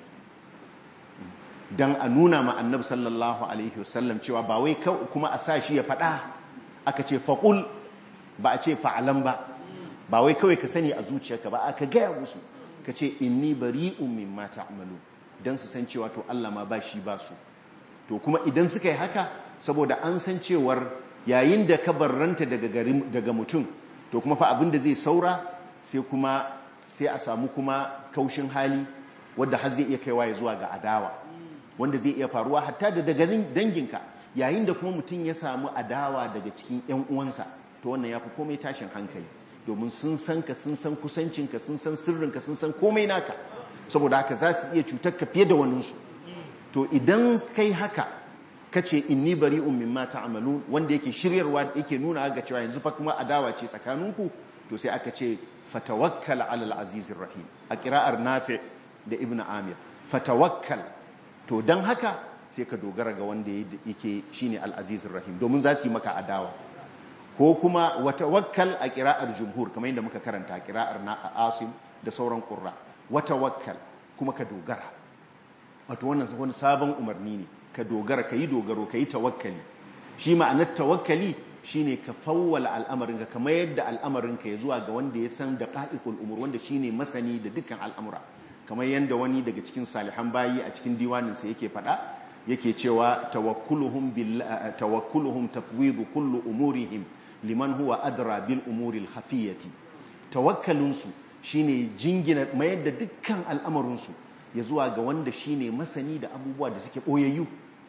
dan a nuna ma annabi sallallahu alaihi wasallam cewa ba wai kuma a sa shi ya faɗa aka ce faqul ba a ce fa'alan ba ba wai kawai ka sani a zuciyarka ba aka gaya musu ka ce inni bari'un mimma ta'malu dan su san cewa to Allah ma ba shi ba su to kuma idan suka yi haka saboda an san cewar yayin da ka barranta daga garin daga mutum to kuma fa abin da zai saura sai kuma sai a samu kuma kaushin hali wanda har zai iya kaiwa ya zuwa ga adawa wanda zai iya faruwa hatta da daga danginka yayin da kuma mutum ya samu adawa daga cikin ƴan uwansa to wannan yafi komai tashin hankali domin sun san ka sun san kusancinka sun san sirrinka sun san komai naka saboda haka za su iya cutar ka fiye da waninsu to idan kai haka kace inni bari'un mimma ta'malun wanda yake shiryarwa yake nuna ga cewa yanzu fa kuma adawa ce tsakaninku to sai aka ce fatawakkal 'ala al-azizir rahim a qira'ar nafi da ibn amir fatawakkal to dan haka sai ka dogara ga wanda yake shine al-azizir rahim domin za su yi maka adawa ko kuma watawakkal a qira'ar jumhur kamar yadda muka karanta qira'ar na asim da sauran qurra watawakkal kuma ka dogara wato wannan wani sabon umarni ne ka dogara ka yi dogaro ka yi tawakkali shi ma'anar tawakkali shine ka fawwala al'amarinka kamar yadda al'amarinka ya zuwa ga wanda ya san da ƙa'iƙul umur wanda shine masani da dukkan al'amura kamar yadda wani daga cikin salihan bayi a cikin diwaninsa yake faɗa yake cewa tawakkuluhum tawakkuluhum tafwidu kullu umurihim liman huwa adra bil umuril khafiyati tawakkalunsu shine jingina mayar da dukkan al'amarinsu ya zuwa ga wanda shine masani da abubuwa da suke ɓoyayyu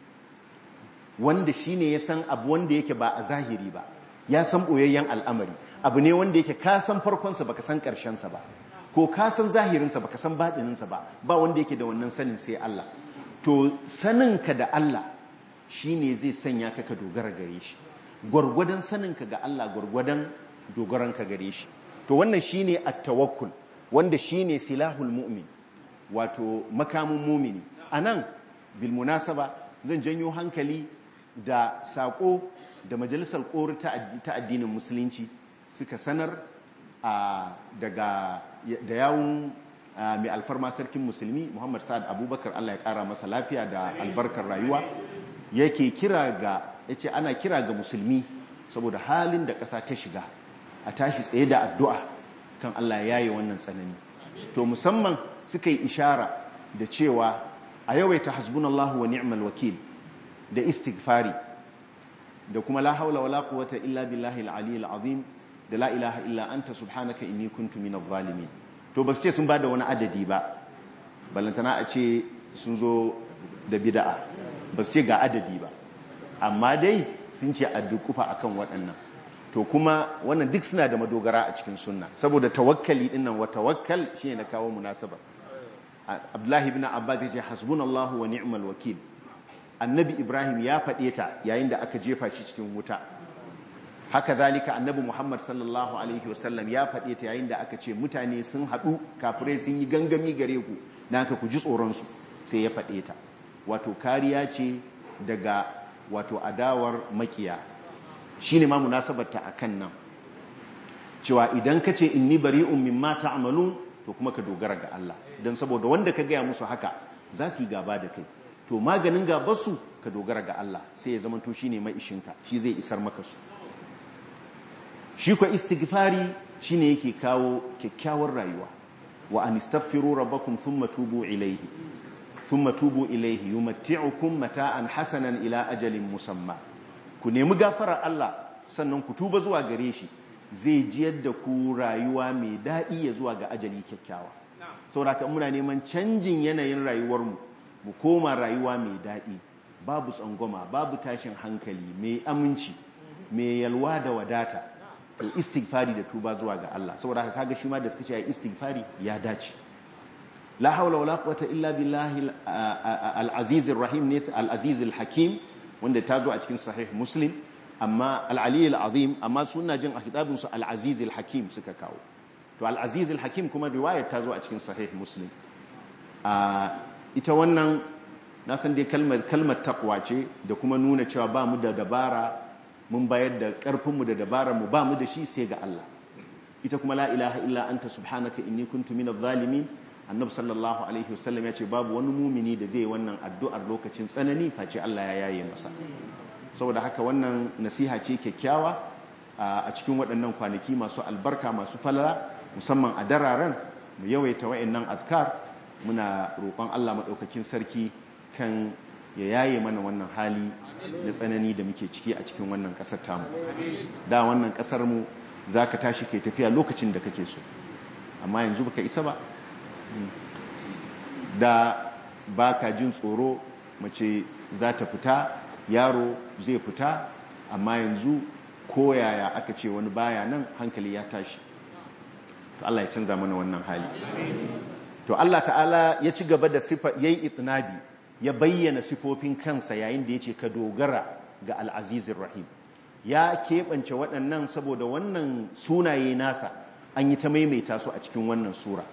wanda shine ya san abu wanda yake ba a zahiri ba ya san ɓoyayyen al'amari abu ne wanda yake ka san farkonsa baka san ƙarshensa ba ko ka san zahirinsa baka san baɗininsa ba ba wanda yake da wannan sanin sai Allah to saninka da Allah shine zai sanya ka ka dogara gare shi gwargwadon saninka ga Allah gwargwadon dogaranka gare shi to wannan shine at-tawakkul wanda shine silahul mu'min wato makamin mumini a nan bilmunasaba zan janyo hankali da saƙo da majalisar kori ta addinin musulunci suka sanar daga da yawun mai alfarma sarkin musulmi muhammad sa'ad abubakar allah ya kara masa lafiya da albarkar rayuwa yake kira ga ya ce ana kira ga musulmi saboda halin da ƙasa ta shiga a tashi tsaye da addu'a kan allah ya yi wannan tsanani to musamman suka yi ishara da cewa a yawaita hasbunallahu wa ni'mal wakil da istighfari da kuma la haula wala quwwata illa billahi al-ali al-azim da la ilaha illa anta subhanaka inni kuntu minadh zalimin to ba su ce sun bada wani adadi ba balantana a ce sun zo da bid'a ba su ce ga adadi ba amma dai sun ce a dukufa akan waɗannan to kuma wannan duk suna da madogara a cikin sunna saboda tawakkali dinnan wa tawakkal shine na kawo munasaba Abdullahi ibn Abbas yace hasbunallahu wa ni'mal wakil annabi Ibrahim ya faɗe ta yayin da aka jefa shi cikin wuta haka zalika annabi Muhammad sallallahu alaihi wasallam ya faɗe ta yayin da aka ce mutane sun haɗu kafirai sun yi gangami gare ku naka ku ji tsoron su sai ya faɗe ta wato kariya ce daga wato adawar makiya shine ma munasabarta akan nan cewa idan ka ce inni bari'un mimma ta'malun to kuma ka dogara ga Allah don saboda wanda ka gaya musu haka za su yi gaba da kai to maganin gabarsu ka dogara ga Allah sai ya zama to shine mai ishinka shi zai isar maka su shi kwa istighfari shine yake kawo kyakkyawar rayuwa wa an istaghfiru rabbakum thumma tubu ilayhi thumma tubu ilayhi yumatti'ukum mata'an hasanan ila ajalin musamma ku nemi gafara Allah sannan ku tuba zuwa gare shi zai jiyar da ku rayuwa mai daɗi ya zuwa ga ajali kyakkyawa saboda muna neman canjin yanayin rayuwarmu mu koma rayuwa mai daɗi babu tsangwama babu tashin hankali mai aminci mai yalwa da wadata to istighfari da tuba zuwa ga Allah saboda haka kaga shi ma da suka ce ai istighfari ya dace la haula wala quwwata illa billahi al-aziz rahim ne al-aziz al-hakim wanda ta zo a cikin sahih muslim amma al-ali al-azim amma suna jin a kitabin su al-aziz al-hakim suka kawo to al-aziz al-hakim kuma riwayar ta zo a cikin sahih muslim ita wannan na san dai kalmar kalmar taqwa ce da kuma nuna cewa ba mu da dabara mun bayar da ƙarfinmu da dabararmu ba mu da shi sai ga Allah ita kuma la ilaha illa anta subhanaka inni kuntu minadh zalimin annabi sallallahu alaihi wasallam ya ce babu wani mumini da zai wannan addu'ar lokacin tsanani face Allah ya yaye masa saboda haka wannan nasiha ce kyakkyawa a cikin waɗannan kwanaki masu albarka masu falala musamman a dararen mu yawaita wa'annan azkar muna roƙon Allah madaukakin sarki kan ya yaye mana wannan hali na tsanani da muke ciki a cikin wannan kasar tamu da wannan kasar mu za ka tashi kai tafiya lokacin da kake so amma yanzu baka isa ba da ba ka jin tsoro mace za ta fita yaro zai fita amma yanzu koyaya aka ce wani baya nan hankali ya tashi to Allah ya canza mana wannan hali to Allah ta'ala ya ci gaba da sifa yayi itnabi ya bayyana sifofin kansa yayin da ya ce ka dogara ga al'azizin rahim ya keɓance waɗannan saboda wannan sunaye nasa an yi ta maimaita su a cikin wannan sura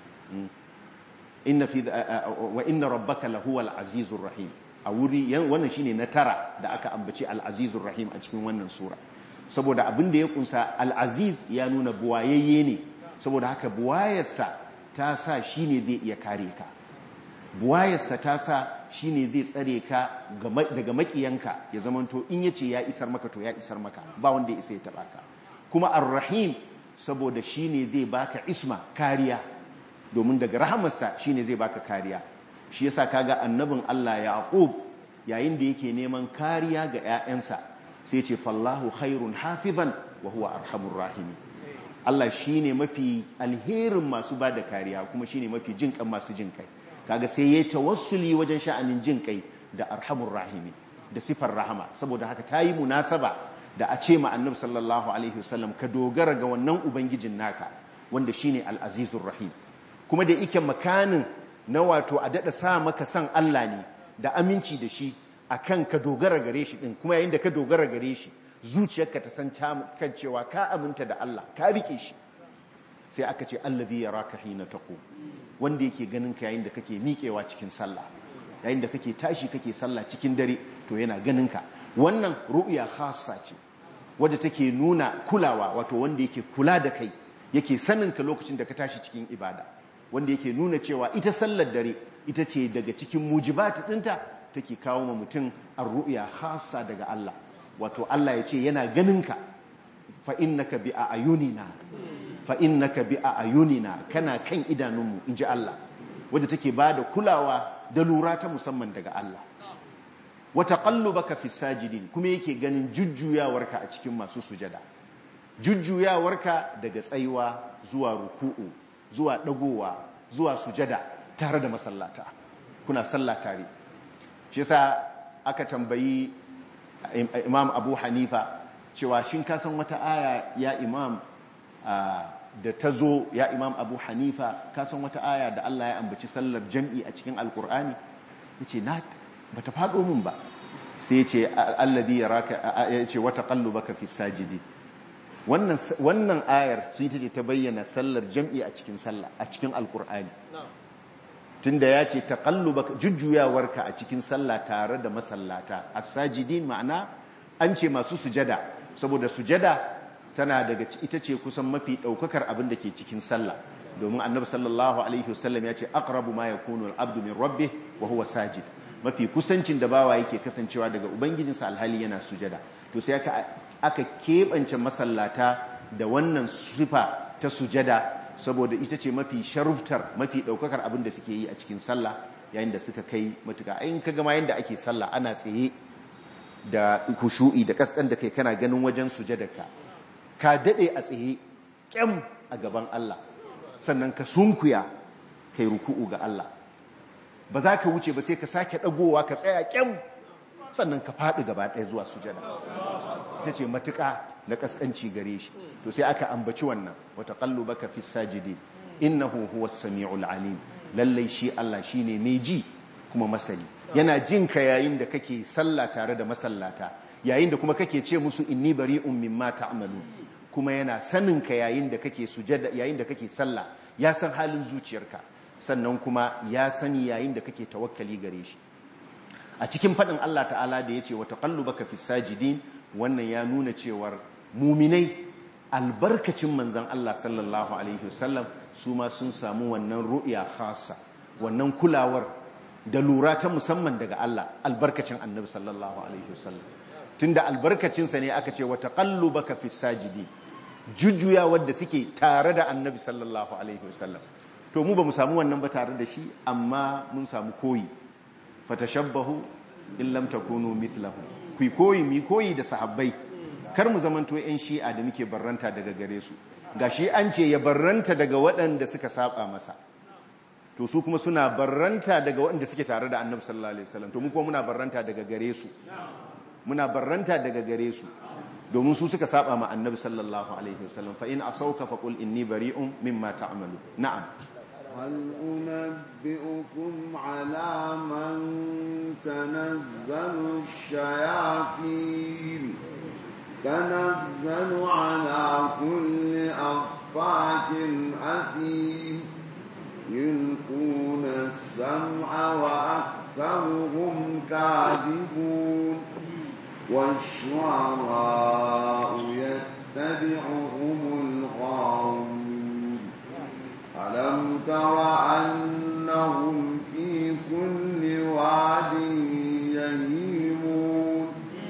wa inna rabbaka lahuwa al'azizun rahim a wuri wannan shine na tara da aka ambaci al'azizun rahim a cikin wannan sura saboda abin da ya kunsa al'aziz ya nuna buwayayye ne saboda haka buwayarsa ta sa shi ne zai iya kare ka buwayarsa ta sa shi ne zai tsare ka daga makiyanka ya zamanto in ya ce ya isar maka to ya isar maka ba wanda ya isa ya taɓa ka kuma ar-rahim saboda shi ne zai baka isma kariya domin daga rahamarsa shi ne zai baka kariya shi yasa kaga annabin Allah Yaqub yayin da yake neman kariya ga 'ya'yansa sai ce fallahu khairun hafizan wa huwa arhamur rahimi Allah shine mafi alherin masu bada kariya kuma shine mafi jinkan masu jinkai kaga sai yayi tawassuli wajen sha'anin jin kai da arhamur rahimi da sifar rahama saboda haka tayi munasaba da a ce ma annabi sallallahu alaihi wasallam ka dogara ga wannan ubangijin naka wanda shine al-azizur rahim kuma da yake makanin na wato a dada sa maka san Allah ne da aminci da shi akan ka dogara gare shi din kuma yayin da ka dogara gare shi zuciyarka ta san kan cewa ka aminta da Allah ka rike shi sai aka ce allazi yaraka hina taqum wanda yake ganin ka yayin da kake miƙewa cikin sallah yayin da kake tashi kake sallah cikin dare to yana ganin ka wannan ru'ya khassa ce wadda take nuna kulawa wato wanda yake kula da kai yake sanin ka lokacin da ka tashi cikin ibada wanda yake nuna cewa ita sallar dare ita ce daga cikin mujibat ɗinta take kawo ma mutum ar-ru'ya khassa daga Allah wato Allah ya ce yana ganin ka fa innaka bi ayunina fa innaka bi ayunina kana kan idanunmu inji Allah wadda take bada kulawa da lura ta musamman daga Allah wa taqallubaka fi sajidin kuma yake ganin jujjuyawarka a cikin masu sujada jujjuyawarka daga tsayuwa zuwa ruku'u zuwa dagowa zuwa sujada tare da masallata kuna sallah tare shi yasa aka tambayi imam abu hanifa cewa shin ka san wata aya ya imam da ta zo ya imam abu hanifa ka san wata aya da Allah ya ambaci sallar jam'i a cikin alkur'ani ya ce na ba ta faɗo min ba sai ya ce alladhi yaraka ya ce wata qallubaka fi sajidi wannan wannan ayar sun ta ce ta bayyana sallar jam'i a cikin sallah a cikin alkur'ani tunda ya ce taqallubaka jujjuyawarka a cikin sallah tare da masallata as-sajidin ma'ana an ce masu sujada saboda sujada tana daga ita ce kusan mafi daukakar abin da ke cikin sallah domin annabi sallallahu alaihi wasallam ya ce aqrabu ma yakunu al-abdu min rabbih wa huwa sajid mafi kusancin da bawa yake kasancewa daga ubangijinsa alhali yana sujada to sai aka aka kebance masallata da wannan sifa ta sujada saboda ita ce mafi sharuftar mafi daukakar abin da suke yi a cikin sallah yayin da suka kai matuka ayin kaga ma yanda ake sallah ana tsaye da kushu'i da kaskan da kai kana ganin wajen sujadarka ka dade a tsaye kyam a gaban Allah sannan ka sunkuya kai ruku'u ga Allah ba za ka wuce ba sai ka sake dagowa ka tsaya kyam sannan ka faɗi gaba ɗaya zuwa sujada ta ce matuƙa na ƙasƙanci gare shi to sai aka ambaci wannan wata baka fi sajidi innahu huwa samiul alim lallai shi Allah shine mai ji kuma masani yana jin ka yayin da kake sallah tare da masallata yayin da kuma kake ce musu inni bari'un mimma ta'malu kuma yana sanin ka yayin da kake sujada yayin da kake sallah ya san halin zuciyarka sannan kuma ya sani yayin da kake tawakkali gare shi a cikin faɗin Allah ta'ala da ya ce wata baka fi sajidin wannan ya nuna cewar muminai albarkacin manzan Allah sallallahu alaihi wasallam su ma sun samu wannan ru'ya khasa wannan kulawar da lura ta musamman daga Allah albarkacin annabi sallallahu alaihi wasallam tunda albarkacinsa ne aka ce wata baka fi sajidin jujjuya wadda suke tare da annabi sallallahu alaihi wasallam to mu ba mu samu wannan ba tare da shi amma mun samu koyi fatashabbahu in lam takunu mithlahu ku koyi mi koyi da sahabbai kar mu zamanto yan shi'a da muke barranta daga gare su gashi an ce ya barranta daga waɗanda suka saba masa to su kuma suna barranta daga waɗanda suke tare da annabi sallallahu alaihi wasallam to mu kuma muna barranta daga gare su muna barranta daga gare su domin su suka saba ma annabi sallallahu alaihi wasallam fa in asauka faqul inni bari'un mimma ta'malu na'am هل أنبئكم على من تنزل الشياطين تنزل على كل أفاك أثيم يلقون السمع وأكثرهم كاذبون والشعراء يتبعهم الغاوون ألم تر أنهم في كل واد يهيمون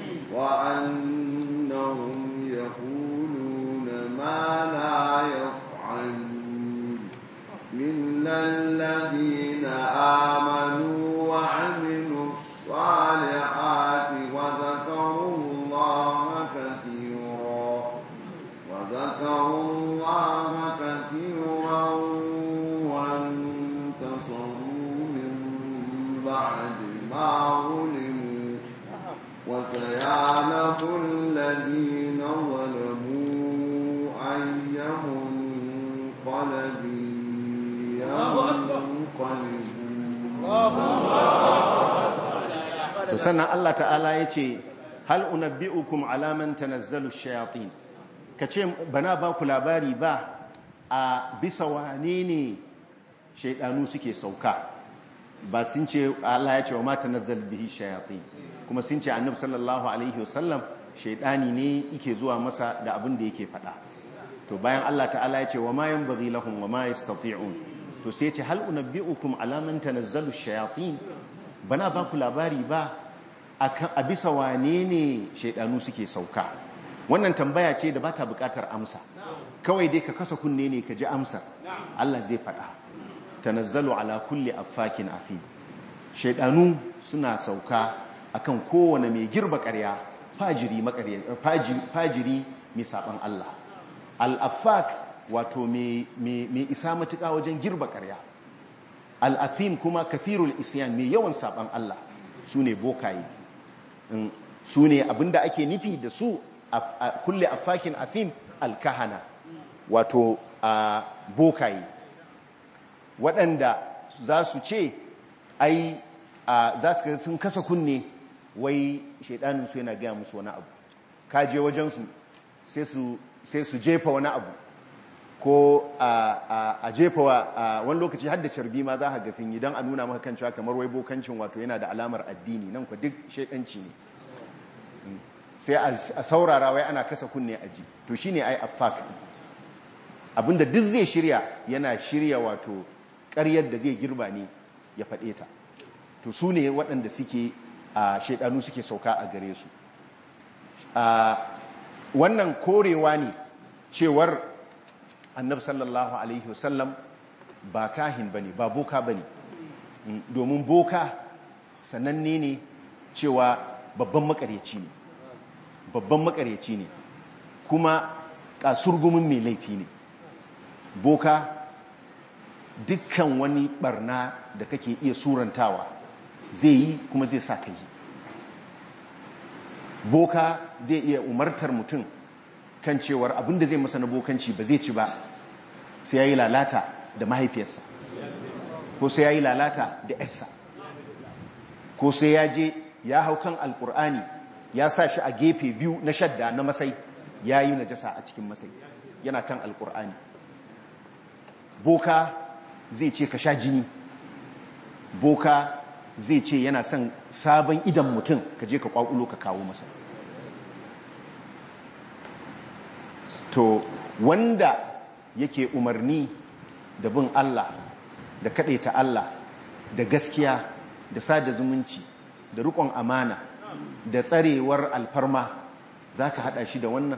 وأنهم يقولون ما لا يفعلون إلا الذين آمنوا وعملوا الصالحات وذكروا الله كثيرا وذكروا الله كثيرا وانتصروا من بعد ما ظلموا وسيعلم الذين ظلموا أي منقلب ينقلبون to sannan Allah ta'ala ya ce hal unabbi'ukum ala man tanazzalu shayatin kace bana ba ku labari ba a bisa wane ne shaydanu suke sauka ba sun ce Allah ya ce wa ma tanazzal bihi shayatin kuma sun ce annabi sallallahu alaihi wasallam shaidani ne yake zuwa masa da abin da yake faɗa to bayan Allah ta'ala ya ce wa ma yanbaghi lahum wa ma yastati'un to sai ce hal unabbi'ukum ala man tanazzalu shayatin bana ba ku labari ba a bisa wane ne shaidanu suke sauka wannan tambaya ce da ba ta bukatar amsa kawai dai ka kasa kunne ne ka ji amsar Allah zai faɗa tanazzalu ala kulli affakin afim shaidanu suna sauka akan kowane mai girba ƙarya fajiri fajiri mai saban Allah al-affak wato mai isa matuƙa wajen girba ƙarya al-afim kuma kafirul isyan mai yawan saban Allah su ne bokaye su ne abinda ake nufi da su a kulle afakin afim alkahana wato a bokaye waɗanda za su ce ai za su sun kasa kunne wai shaidaninsu yana gaya musu wani abu kaje wajensu sai su jefa wani abu ko a jefa wani lokaci har da carbi ma za a ga sun yi don a nuna maka kan cewa kamar wai bokancin wato yana da alamar addini nan ku duk shaidanci ne sai a saurara wai ana kasa kunne a ji to shine ai affak abinda duk zai shirya yana shirya wato ƙaryar da zai girba ne ya faɗe ta to su ne waɗanda suke a shaidanu suke sauka a gare su wannan korewa ne cewar annab sallallahu alaihi wasallam ba kahin bane ba boka bane domin boka sananne ne cewa babban makaryaci ne babban makaryaci ne kuma kasurgumin mai laifi ne boka dukkan wani barna da kake iya surantawa zai yi kuma zai sa ka yi boka zai iya umartar mutum kan cewar abinda zai masa na bokanci ba zai ci ba sai ya yi lalata da mahaifiyarsa ko sai ya yi lalata da yarsa ko sai ya je ya hau kan alkur'ani ya sa shi a gefe biyu na shadda na masai ya yi najasa a cikin masai yana kan alkur'ani boka zai ce ka sha jini boka zai ce yana son sabon idan mutum ka je ka kwakulo ka kawo masa to wanda yake umarni da bin Allah da ta Allah da gaskiya da sada zumunci da rikon amana da tsarewar alfarma za ka haɗa shi da wannan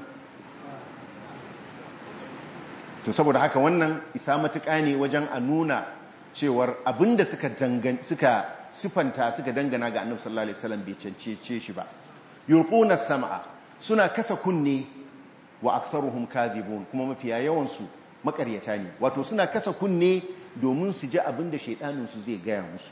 to saboda haka wannan isa matuƙa ne wajen a nuna cewar abinda suka suka sifanta suka dangana ga annabi sallallahu alaihi wasallam bai cancece shi ba yulquna sam'a suna kasa kunne wa aktharuhum kadhibun kuma mafiya yawan su makaryata ne wato suna kasa kunne domin su ji abinda shaidanin su zai gaya musu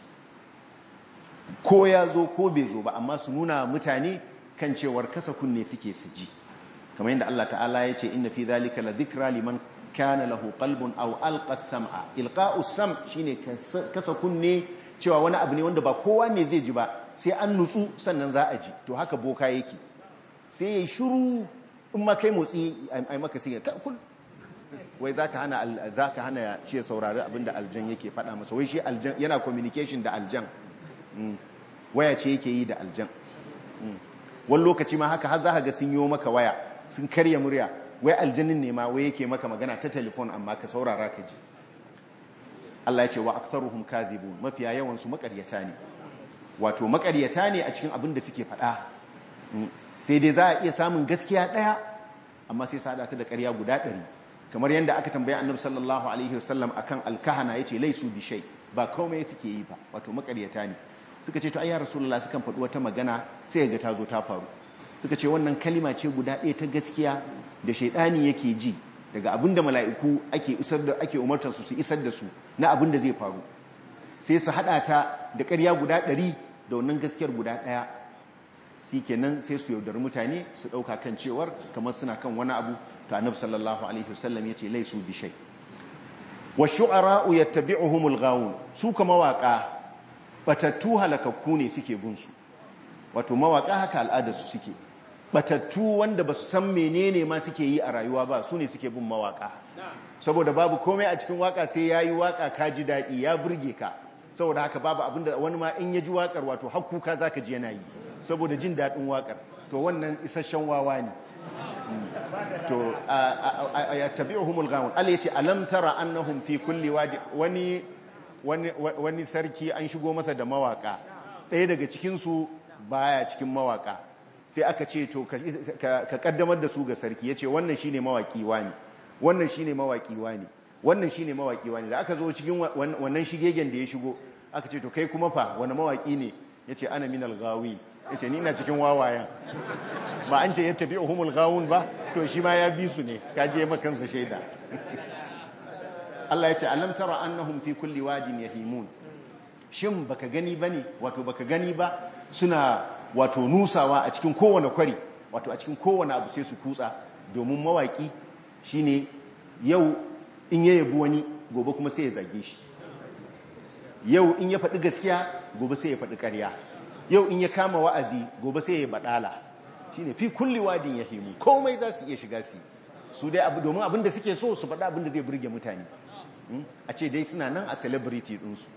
ko ya zo ko bai zo ba amma su nuna mutane kan cewar kasa kunne suke su ji kamar yadda Allah ta'ala ya ce inna fi dhalika la dhikra liman kana lahu qalbun aw alqa sam'a ilqa'u sam shine kasa kunne cewa wani abu ne wanda ba kowa ne zai ji ba sai an nutsu sannan za a ji to haka boka yake sai yayi shiru in ma kai motsi ai maka sai ka kul wai zaka hana zaka hana shi saurari abinda aljan yake faɗa masa wai shi aljan yana communication da aljan waya ce yake yi da aljan wani lokaci ma haka har za ka ga sun yi maka waya sun karya murya wai aljanin ne ma wai yake maka magana ta telefon amma ka saurara ka ji Allah ya ce wa aktharuhum kadhibun mafiya yawan su makaryata ne wato makaryata ne a cikin abin da suke faɗa sai dai za a iya samun gaskiya ɗaya amma sai sada ta da ƙarya guda ɗari kamar yadda aka tambaya annabi sallallahu alaihi wasallam akan alkahana yace laisu bi shay ba komai suke yi ba wato makaryata ne suka ce to ai ya rasulullah sukan faɗi wata magana sai ga ta zo ta faru suka ce wannan kalima ce guda ɗaya ta gaskiya da shaidani yake ji daga abinda mala'iku ake isar da ake umartar su su isar da su na abin da zai faru sai su hada ta da ƙarya guda ɗari da wannan gaskiyar guda ɗaya shi kenan sai su yaudar mutane su ɗauka kan cewar kamar suna kan wani abu to annabi sallallahu alaihi wasallam yace laisu bi shay wa shu'ara'u yattabi'uhumul ghawun su kuma waka batattu halakakku ne suke bin su wato mawaka haka al'adar su suke batattu wanda ba su san menene ma suke yi a rayuwa ba su ne suke bin mawaka saboda babu komai a cikin waka sai yayi waka ka ji daɗi ya burge ka saboda haka babu abinda wani ma in ya ji wakar wato hakkuka zaka ji yana yi saboda jin daɗin waƙar to wannan isasshen wawa ne to ya tabi'uhumul gawun Allah yace alam tara annahum fi kulli wadi wani wani wani sarki an shigo masa da mawaka ɗaya daga cikin su baya cikin mawaka sai aka ce to ka kaddamar da su ga sarki yace wannan shine mawaki wani wannan shine mawaki wani wannan shine mawaki wani da aka zo cikin wannan shigegen da ya shigo aka ce to kai kuma fa wani mawaki ne yace ana minal gawi yace ni ina cikin wawayen ba an ce ya tafi uhumul gawun ba to shi ma ya bi su ne kaje makansa shaida Allah ya ce alam tara annahum fi kulli wadin yahimun shin baka gani bane wato baka gani ba suna wato nusawa a cikin kowane kwari wato a cikin kowane abu sai su kutsa domin mawaki shine yau in ya yabi wani gobe kuma sai ya zage shi yau in ya faɗi gaskiya gobe sai ya faɗi ƙarya yau in ya kama wa'azi gobe sai ya baɗala shine fi kulli wadin yahimu komai za su iya shiga su su dai abu domin abin da suke so su faɗa abin da zai burge mutane a ce dai suna nan a celebrity ɗinsu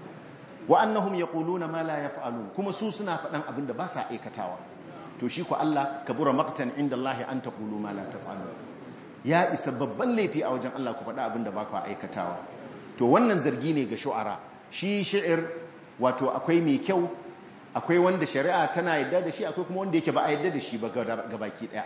wa annahum yaquluna ma la yaf'alun kuma su suna faɗan abin da ba sa aikatawa to shi ko Allah kabura maqtan inda Allah an taqulu ma la taf'alun ya isa babban laifi a wajen Allah ku faɗa abin da ba ku aikatawa to wannan zargi ne ga shu'ara shi shi'ir wato akwai mai kyau akwai wanda shari'a tana yadda da shi akwai kuma wanda yake ba a yadda da shi ba ga baki daya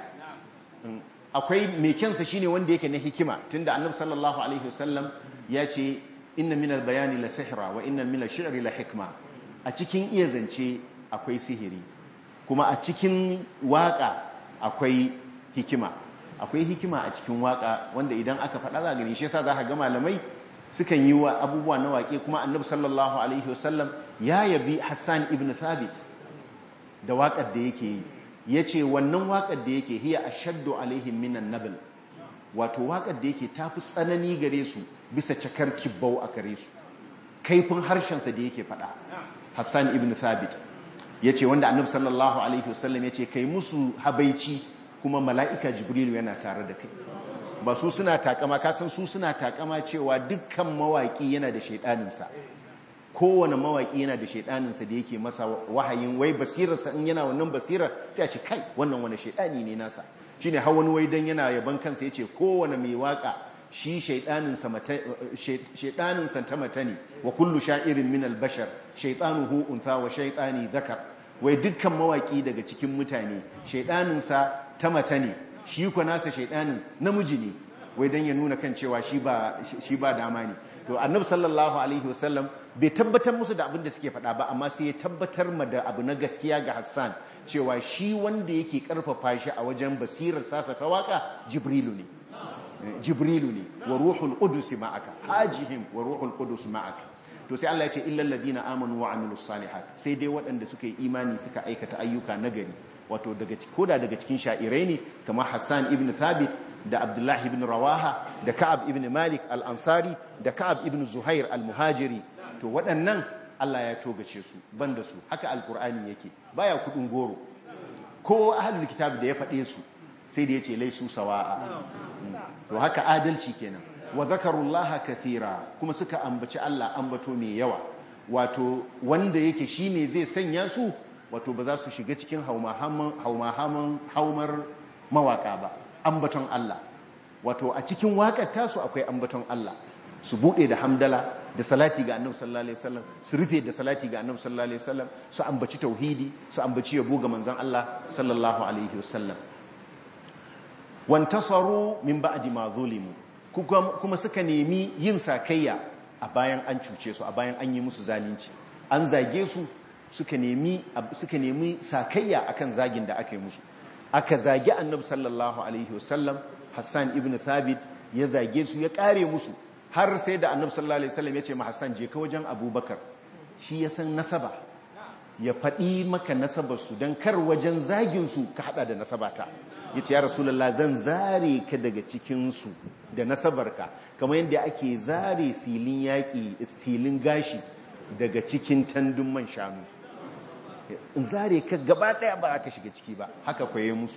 akwai mai kyansa shine wanda yake na hikima tunda annabi sallallahu alaihi wasallam ya ce inna minal bayani la sihra wa inna minal shi'ri la hikma a cikin iya zance akwai sihiri kuma a cikin waka akwai hikima akwai hikima a cikin waka wanda idan aka faɗa za gani shi yasa za ka ga malamai sukan yi wa abubuwa na waƙe kuma annabi sallallahu alaihi wasallam ya yabi Hassan ibn Thabit da waƙar da yake yi yace wannan waƙar da yake hiya ashaddu alaihim minan nabl wato waƙar da yake tafi tsanani gare su bisa cakar kibbau a gare su kaifin harshen sa da yake faɗa Hassan ibn Thabit yace wanda annabi sallallahu alaihi wasallam yace kai musu habaici kuma mala'ika Jibrilu yana tare da kai ba su suna takama kasan su suna takama cewa dukkan mawaki yana da shaidaninsa kowane mawaki yana da shaidaninsa da yake masa wahayin wai basirarsa in yana wannan basirar sai a ce kai wannan wani shaidani ne nasa shine har wani wai dan yana yaban kansa yace kowane mai waka shi shaidaninsa mata shaidaninsa ta mata ne wa kullu sha'irin min al-bashar shaytanuhu untha wa shaytani dhakar wai dukkan mawaki daga cikin mutane shaidaninsa ta mata ne shi ku nasa shaidanin namiji ne wai dan ya nuna kan cewa shi ba shi ba dama ne to annabi sallallahu alaihi wasallam bai tabbatar musu da abin da suke faɗa ba amma sai ya tabbatar ma da abu na gaskiya ga Hassan cewa shi wanda yake karfafa shi a wajen basirar sasa ta waka Jibrilu ne Jibrilu ne wa ruhul qudus ma'aka hajihim wa ruhul qudus ma'aka to sai Allah ya ce illal ladina amanu wa amilus salihat sai dai waɗanda suka yi imani suka aikata ayyuka nagari wato daga koda daga cikin sha'irai ne kamar Hassan ibn Thabit da Abdullahi ibn Rawaha da Ka'ab ibn Malik al-Ansari da Ka'ab ibn Zuhair al-Muhajiri to waɗannan Allah ya togace su banda su haka alkur'ani yake baya kudin goro ko ahlul kitab da ya faɗe su sai da yace laisu sawa'a to haka adalci kenan wa zakarullaha kathira kuma suka ambaci Allah ambato mai yawa wato wanda yake shine zai sanya su wato ba za su shiga cikin haumar mawaka ba ambaton Allah wato a cikin wakar tasu akwai ambaton Allah su bude da hamdala da salati ga annabi sallallahu alaihi wasallam su rufe da salati ga annabi sallallahu alaihi wasallam su ambaci tauhidi su ambaci yabo ga manzon Allah sallallahu alaihi wasallam wantasaru min ba'di ma zulimu kuma suka nemi yin sakayya a bayan an cuce su a bayan an yi musu zalunci an zage su suka nemi suka nemi sakayya akan zagin da aka yi musu aka zagi annabi sallallahu alaihi wasallam Hassan ibn Thabit ya zage su ya kare musu har sai da annabi sallallahu alaihi wasallam ya ce ma Hassan je ka wajen Abubakar shi ya san nasaba ya faɗi maka nasabar su dan kar wajen zagin su ka hada da nasabata yace ya rasulullah zan zare ka daga cikin su da nasabarka kamar yadda ake zare silin yaki silin gashi daga cikin tandun man shanu in zare ka gaba daya ba aka shiga ciki ba haka kwaye musu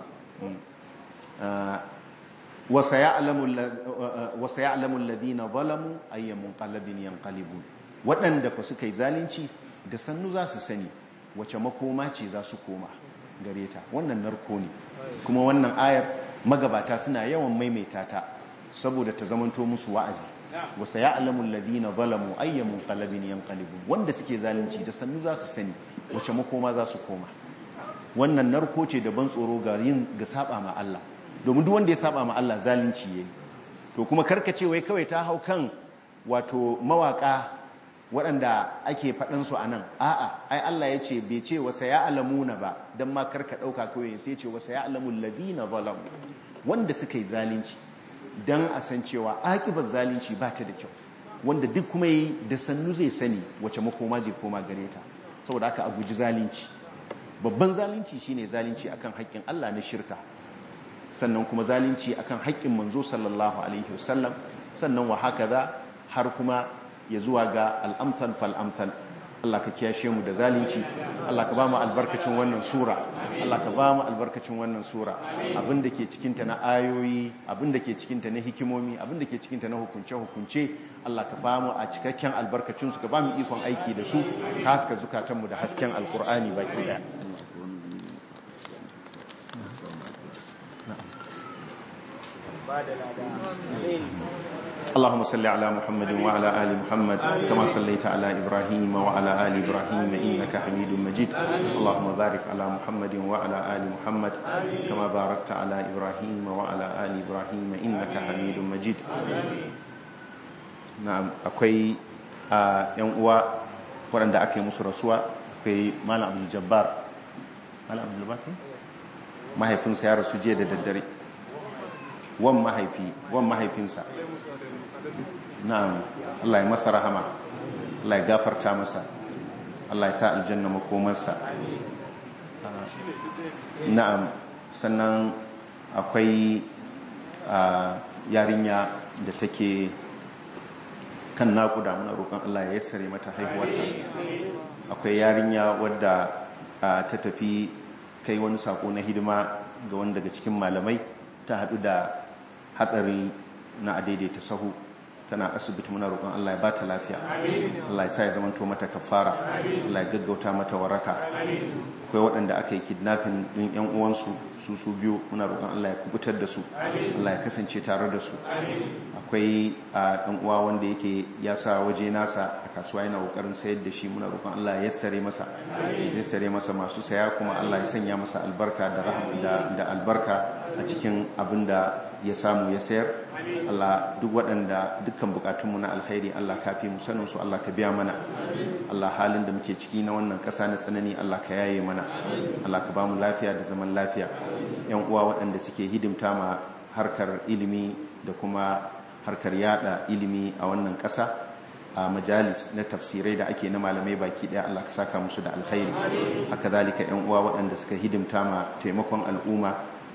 wasa ya'lamu alladhina zalamu ayyamun qalbin yanqalibun waɗanda ku suka yi zalunci da sannu za su sani wace makoma ce za su koma gare ta wannan narko ne kuma wannan ayar magabata suna yawan maimaita ta saboda ta zamanto musu wa'azi wasa ya'lamu alladhina zalamu ayyamun qalbin yanqalibun wanda suke zalunci da sannu za su sani wace makoma za su koma wannan narko ce da ban tsoro ga yin ga saba ma Allah domin duk wanda ya saba ma Allah zalunci yayi to kuma karkace wai kawai ta hau kan wato mawaka waɗanda ake faɗin su anan a'a ai Allah ya ce bai ce wasa ya'lamuna ba dan ma karka dauka kawai sai ce wasa ya'lamu alladhina zalamu wanda suka yi zalunci dan a san cewa akibar zalunci ba ta da kyau wanda duk kuma yi da sannu zai sani wace makoma zai koma gare ta saboda haka a guji zalunci babban zalunci shine zalunci akan haƙƙin Allah na shirka sannan kuma zalunci akan haƙƙin manzo sallallahu alaihi wasallam sannan wa hakaza har kuma ya zuwa ga al'amsal fal amsal Allah ka kiyashe mu da zalunci Allah ka ba mu albarkacin wannan sura Allah ka ba mu albarkacin wannan sura abinda ke cikinta na ayoyi abinda ke cikinta na hikimomi abinda ke cikinta na hukunce hukunce Allah ka ba mu a cikakken albarkacin su ka ba mu ikon aiki da su ka haska zukatanmu da hasken alkur'ani baki daya اللهم صل على محمد وعلى آل محمد كما صليت على إبراهيم وعلى آل إبراهيم إنك حميد مجيد اللهم بارك على محمد وعلى آل محمد كما باركت على إبراهيم وعلى آل إبراهيم إنك حميد مجيد نعم أكوي yan uwa waɗanda aka yi musu rasuwa akwai malam abdul jabbar malam abdul jabbar mahaifinsa ya rasu jiya da daddare wan mahaifi wan mahaifinsa na'am Allah ya masa rahama Allah ya gafarta masa Allah ya sa aljanna makomarsa na'am sannan akwai yarinya da take kan naƙuda muna roƙon Allah ya yassare mata haihuwarta akwai yarinya wadda ta tafi kai wani sako na hidima ga wani daga cikin malamai ta haɗu da hatsari na adaidaita sahu tana asibiti muna roƙon Allah ya bata lafiya Allah ya sa ya zamanto mata kafara Allah ya gaggauta mata waraka akwai waɗanda aka yi kidnapping ɗin yan uwansu su su biyu muna roƙon Allah ya kubutar da su Allah ya kasance tare da su akwai a ɗan uwa wanda yake ya sa waje nasa a kasuwa yana ƙoƙarin sayar da shi muna roƙon Allah ya sare masa zai sare masa masu saya kuma Allah ya sanya masa albarka da da albarka a cikin abin da ya samu ya sayar Allah duk waɗanda dukkan bukatunmu na alkhairi Allah ka fi mu sanin su Allah ka biya mana Allah halin da muke ciki na wannan ƙasa na tsanani Allah ka yaye mana Allah ka ba mu lafiya da zaman lafiya yan uwa waɗanda suke hidimta ma harkar ilimi da kuma harkar yada ilimi a wannan ƙasa a majalis na tafsirai da ake na malamai baki daya Allah ka saka musu da alkhairi haka zalika yan uwa waɗanda suka hidimta ma taimakon al'umma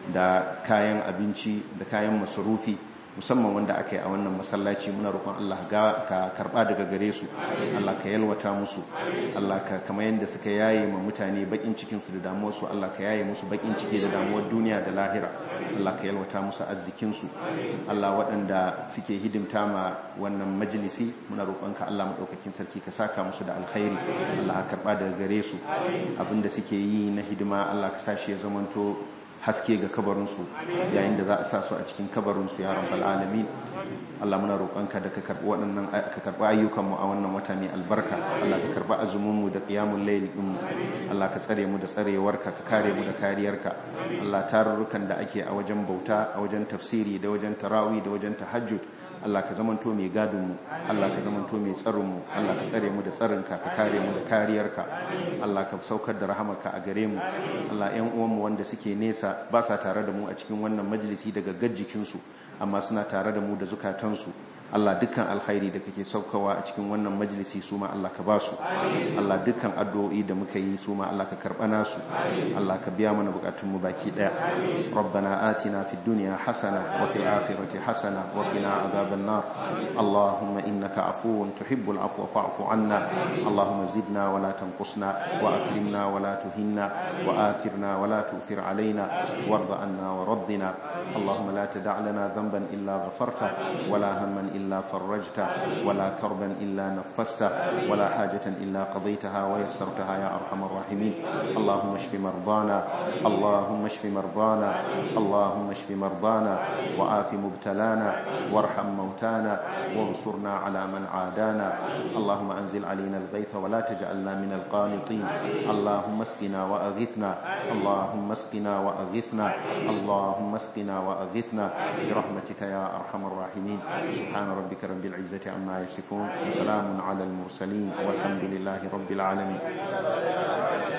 da kayan abinci da kayan masarufi musamman wanda aka yi a wannan masallaci muna roƙon Allah ka karɓa daga gare su Allah ka yalwata musu Allah ka kama yadda suka yaye ma mutane bakin cikin su da damuwar su Allah ka yaye musu bakin ciki da damuwar duniya da lahira Allah ka yalwata musu arzikin su Allah waɗanda suke hidimta ma wannan majalisi muna roƙon ka Allah madaukakin sarki ka saka musu da alkhairi Allah ka karɓa daga gare su abinda suke yi na hidima Allah ka sa shi ya zamanto haske ga kabarinsu yayin da za a sa su a cikin kabarinsu ya rabbal alamin Allah muna roƙonka da ka karɓi waɗannan ka karɓi ayyukanmu a wannan wata mai albarka Allah ka karɓi azuminmu da qiyamul layl din Allah ka tsare mu da tsarewarka ka kare mu da kariyarka Allah tarurrukan da ake a wajen bauta a wajen tafsiri da wajen tarawih da wajen tahajjud Allah ka zamanto mai gadonmu Allah ka zamanto mai tsaronmu Allah ka tsare mu da tsarinka ka kare mu da kariyarka Allah ka saukar da rahamarka a gare mu Allah ƴan uwanmu wanda suke nesa ba sa tare da mu a cikin wannan majalisi daga gajjikinsu amma suna tare da mu da zukatansu Allah dukkan alkhairi da kake saukawa a cikin wannan majalisi su ma Allah ka ba su Allah dukkan addu'o'i da muka yi su ma Allah ka karɓa nasu Allah ka biya mana bukatun mu baki daya rabbana atina fid dunya hasana wa fil akhirati hasana wa qina adhaban nar allahumma innaka afuwun tuhibbul afwa fa'fu anna allahumma zidna wa la tanqusna wa akrimna wa la tuhinna wa athirna wa la tu'thir alaina warda anna wa raddina allahumma la tada' lana dhanban ذنبا إلا غفرته ولا هما إلا فرجته ولا كربا إلا نفسته ولا حاجة إلا قضيتها ويسرتها يا أرحم الراحمين اللهم اشف مرضانا اللهم اشف مرضانا اللهم اشف مرضانا وآف مبتلانا وارحم موتانا وانصرنا على من عادانا اللهم أنزل علينا الغيث ولا تجعلنا من القانطين اللهم اسقنا وأغثنا اللهم اسقنا وأغثنا اللهم اسقنا وأغثنا برحمتك يا أرحم الراحمين سبحان ربك رب العزة عما يصفون وسلام على المرسلين والحمد لله رب العالمين